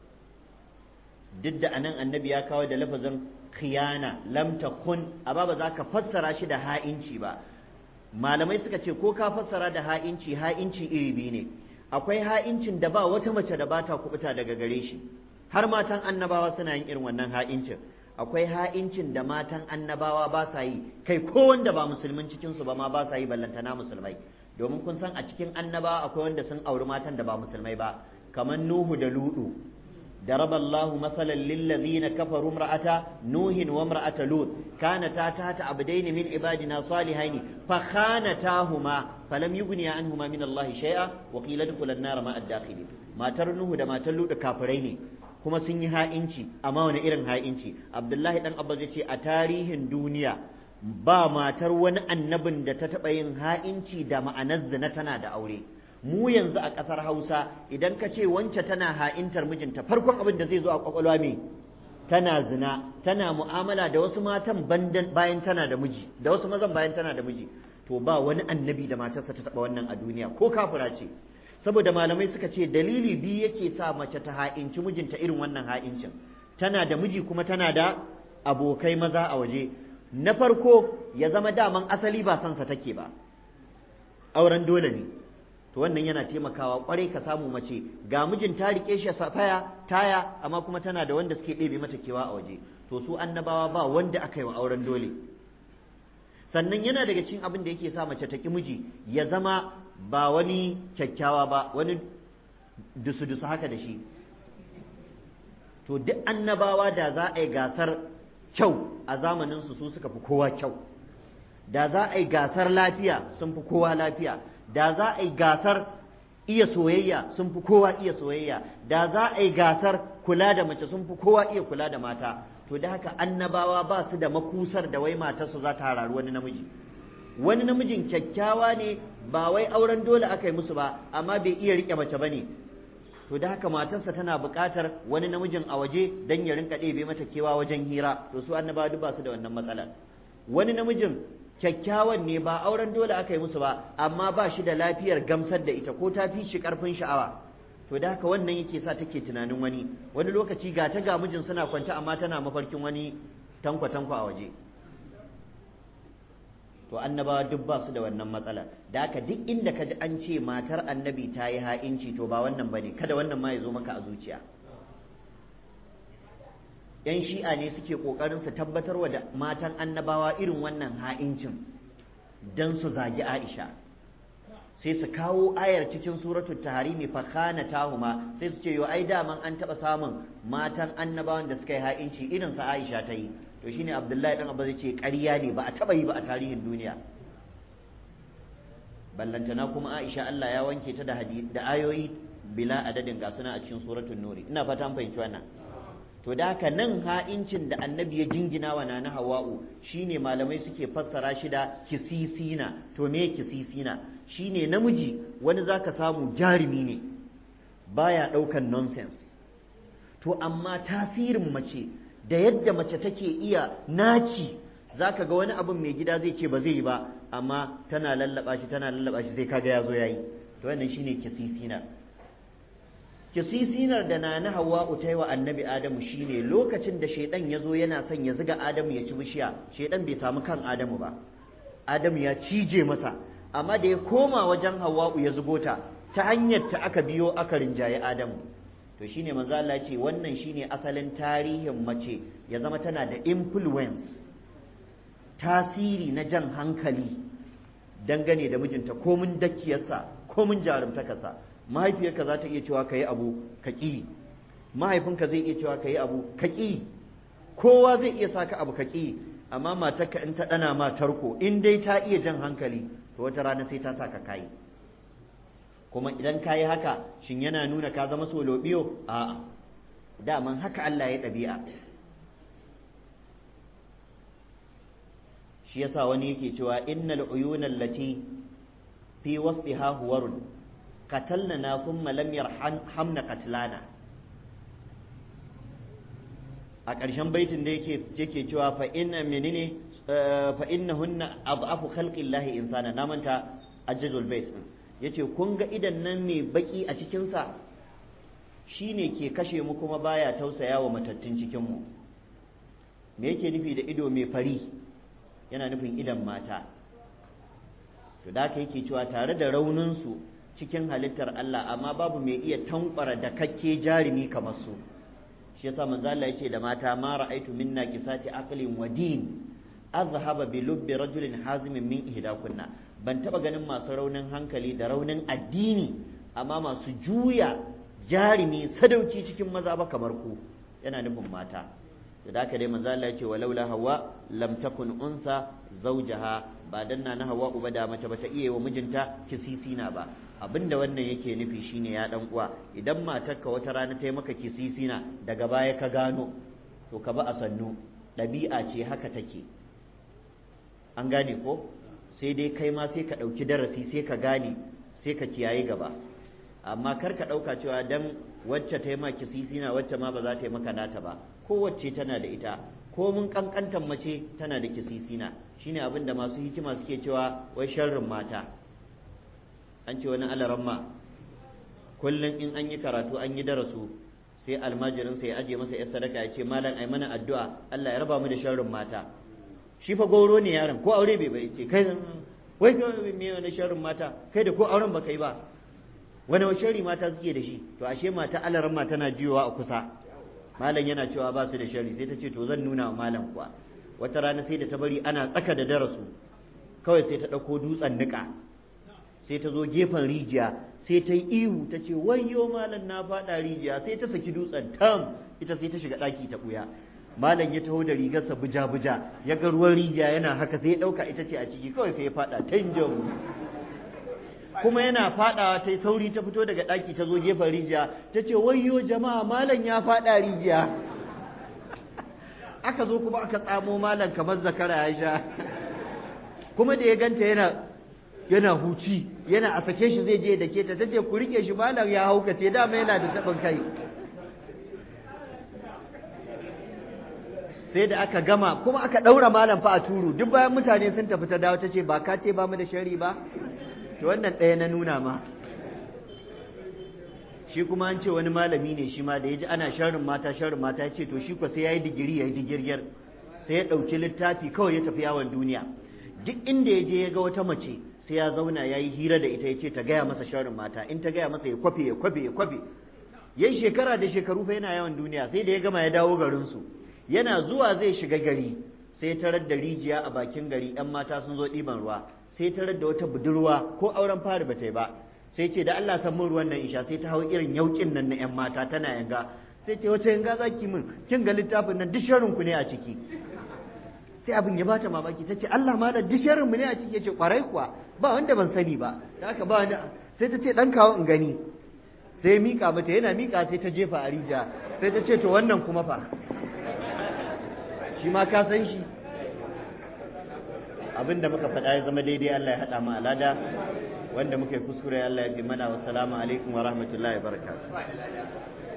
duk da anan annabi ya kawo da lafazin khiyana lam takun amma ba za ka fassara shi da ha'inci ba malamai suka ce ko ka fassara da ha'inci ha'inci iri biyu ne akwai ha'incin da ba wata mace da bata kubuta daga gare shi har matan annabawa suna yin irin wannan ha'incin akwai ha'incin da matan annabawa ba sa yi kai ko wanda ba musulmin cikin su ba ma ba sa yi ballantana musulmai domin kun san a cikin annabawa akwai wanda sun auri matan da ba musulmai ba kamar Nuhu da Ludu ضرب الله مثلا للذين كفروا امرأة نوح وامرأة لوط كانتا تحت عبدين من عبادنا صالحين فخانتاهما فلم يغني عنهما من الله شيئا وقيل ادخلا النار مع الداخلين ما تر نوح da matar Lut kafirai ne kuma sun yi ha'inci amma wani irin ha'inci Abdullahi dan Abbas yace a tarihin duniya ba matar wani annabin da ta taɓa yin ha'inci da ma'anar zina tana da aure mu yanzu a ƙasar Hausa idan ka ce wance tana ha'intar mijinta farkon abin da zai zo a kwakwalwa me tana zina tana mu'amala da wasu matan bayan tana da miji da wasu mazan bayan tana da miji to ba wani annabi da matarsa ta taɓa wannan a duniya ko kafira ce saboda malamai suka ce dalili biyu yake sa mace ta ha'inci mijinta irin wannan ha'incin tana da miji kuma tana da abokai maza a waje na farko ya zama daman asali ba sansa take ba auren dole ne to wannan yana taimakawa kwarai ka samu mace ga mijin ta rike shi safaya taya amma kuma tana da wanda suke ɗebe mata kewa a waje to su annabawa ba wanda aka yi wa auren dole sannan yana daga cikin abin da yake sa mace ta ki miji ya zama ba wani kyakkyawa ba wani dusu-dusu haka da shi to duk annabawa da za a yi gasar kyau a zamaninsu su suka fi kowa kyau da za a yi gasar lafiya sun fi kowa lafiya da za a yi gasar iya soyayya sun fi kowa iya soyayya da za a yi gasar kula da mace sun fi kowa iya kula da mata to da haka annabawa ba su da makusar da wai matarsu za ta hararu wani namiji wani namijin kyakkyawa ne ba wai auren dole aka yi musu ba amma bai iya rike mace ba ne to da haka matarsa tana buƙatar wani namijin a waje don ya rinka ɗebe mata kewa wajen hira to su annabawa duk ba su da wannan matsalar wani namijin kyakkyawan ne ba auren dole aka yi musu ba amma ba shi da lafiyar gamsar da ita ko ta fi shi karfin sha'awa to da haka wannan yake sa take tunanin wani wani lokaci ga ta ga mijin suna kwance amma tana mafarkin wani tankwa tankwa a waje to annabawa duk ba su da wannan matsala da haka duk inda ka ji an ce matar annabi ta yi ha'inci to ba wannan bane kada wannan ma ya zo maka a zuciya yan shi'a ne suke ƙoƙarin su tabbatarwa da matan annabawa irin wannan ha'incin don su zagi aisha sai su kawo ayar cikin suratul taharimi fa khana tahuma sai su ce yo ai daman an taɓa samun matan annabawan da suka yi ha'inci irin sa aisha ta yi to shine abdullahi dan abba zai ce ƙarya ne ba a taɓa yi ba a tarihin duniya ballantana kuma aisha Allah ya wanke ta da da ayoyi bila adadin ga suna a cikin suratul nuri ina fata an fahimci wannan to da haka nan ha'incin da annabi ya jingina wa nana hawa'u shine malamai suke fassara shi da kisisina to me kisisina shine namiji wani zaka samu jarumi ne baya ɗaukan nonsense to amma tasirin mace da yadda mace take iya naci zaka ga wani abin mai gida zai ce ba zai yi ba amma tana lallaba shi tana lallaba shi sai kaga ya zo yayi to wannan shine kisisina kisisinar da na na hawa ta yi wa annabi adamu shine lokacin da shaidan ya zo yana son ya ziga adamu ya ci bishiya shaidan bai samu kan adamu ba adamu ya cije masa amma da ya koma wajen hawa'u ya zugo ta ta hanyar ta aka biyo aka rinjaye adamu to shine manzo Allah ya ce wannan shine asalin tarihin mace ya zama tana da influence tasiri na jan hankali dangane da mijinta komin dakiyarsa komin jarumtakarsa mahaifiyarka za ta iya cewa ka yi abu ka ƙi mahaifinka zai iya cewa ka yi abu ka ƙi kowa zai iya saka abu ka ƙi amma matarka in ta ɗana ma tarko in dai ta iya jan hankali to wata rana sai ta saka kayi kuma idan ka yi haka shin yana nuna ka zama solobiyo a'a daman haka Allah ya ɗabi'a shi yasa wani yake cewa innal uyuna allati fi wasfiha huwarun qatalna thumma lam yarhamna qatlana a ƙarshen baitin da yake yake cewa fa inna menene fa innahunna adhafu khalqillahi insana na manta ajjul bait yace kun ga idan nan mai baki a cikin sa shine ke kashe mu kuma baya tausaya wa matattun cikin mu me yake nufi da ido mai fari yana nufin idan mata to da yake cewa tare da raunin su cikin halittar Allah amma babu mai iya tankwara da kakke jarumi kamar su shi yasa manzo Allah yace da mata ma ra'aitu minna kisati aqlin wa din azhaba bi lubbi rajulin hazimin min ihdakunna ban taba ganin masu raunin hankali da raunin addini amma masu juya jarumi sadauki cikin maza ba kamar ku yana nufin mata da haka dai manzo Allah yace walaula hawa lam takun unsa zawjaha ba dan na hawa uba da mace bata iya wa mijinta kisisina ba abinda wannan yake nufi shine ya dan uwa idan matarka wata rana ta yi maka kisisina daga baya ka gano to ka ba a sannu ɗabi'a ce haka take an gane ko sai dai kai ma sai ka ɗauki darasi sai ka gane sai ka kiyaye gaba amma kar ka ɗauka cewa dan wacce ta yi maka kisisina wacce ma ba za ta yi maka nata ba kowace tana da ita ko mun kankantan mace tana da kisisina shine abin da masu hikima suke cewa wai sharrin mata an ce wani alaramma kullum in an yi karatu an yi darasu sai almajirin sai ya aje masa yar sadaka ya ce malam ai mana addu'a Allah ya raba mu da sharrin mata shi fa goro ne yaron ko aure bai bai ce kai wai me wani sharrin mata kai da ko auren baka yi ba wani sharri mata suke da shi to ashe mata alaramma tana jiyowa a kusa malam yana cewa ba su da sharri sai ta ce to zan nuna wa malam kuwa wata rana sai da ta bari ana tsaka da darasu kawai sai ta ɗauko dutsen niƙa sai ta zo gefen rijiya sai ta yi ihu ta ce wayyo malam na faɗa rijiya sai ta saki dutsen tam ita sai ta shiga ɗaki ta ɓuya malam ya taho da rigarsa buja buja ya ga ruwan rijiya yana haka sai ya ɗauka ita ce a ciki kawai sai ya faɗa tanjan kuma yana faɗawa ta sauri ta fito daga ɗaki ta zo gefen rijiya ta ce wayyo jama'a malam ya faɗa rijiya aka zo kuma aka tsamo malam kamar zakara ya sha kuma da ya ganta yana yana huci yana a sake shi zai je da ke ta tace ku rike shi malam ya haukace dama yana da taɓin kai sai da aka gama kuma aka ɗaura malam fa a turu duk bayan mutane sun tafi ta dawo ta ce ba ka ce ba mu da shari ba to wannan ɗaya na nuna ma shi kuma an ce wani malami ne shi ma da ya ji ana sharrin mata sharrin mata ya ce to shi ko sai ya yi digiri ya yi digirgir sai ya ɗauki littafi kawai ya tafi yawon duniya duk inda ya je ya ga wata mace sai ya zauna ya yi hira da ita ya ce ta gaya masa sharrin mata in ta gaya masa ya kwafe ya kwafe ya kwafe yayi shekara da shekaru fa yana yawan duniya sai da ya gama ya dawo garinsu yana zuwa zai shiga gari sai tarar da rijiya a bakin gari yan mata sun zo ɗiban ruwa sai tarar da wata budurwa ko auren fari ba ta yi ba sai ce da Allah san mun ruwan nan isha sai ta hau irin yaukin nan na yan mata tana yanga sai ce wace yanga zaki min kin ga littafin nan duk sharrin ku ne a ciki sai abin ya bata mamaki ta ce Allah ma da duk sharrin mu ne a ciki yace kwarai kuwa ba wanda ban sani ba da haka ba wanda sai ta ce dan kawo in gani sai ya mika mata yana mika sai ta jefa a rijiya sai ta ce to wannan kuma fa shi ma ka san shi abinda muka faɗa ya zama daidai Allah ya haɗa mu alada wanda muka yi kuskure Allah ya fi mana wa salamu alaikum wa rahmatullahi wa barakatuh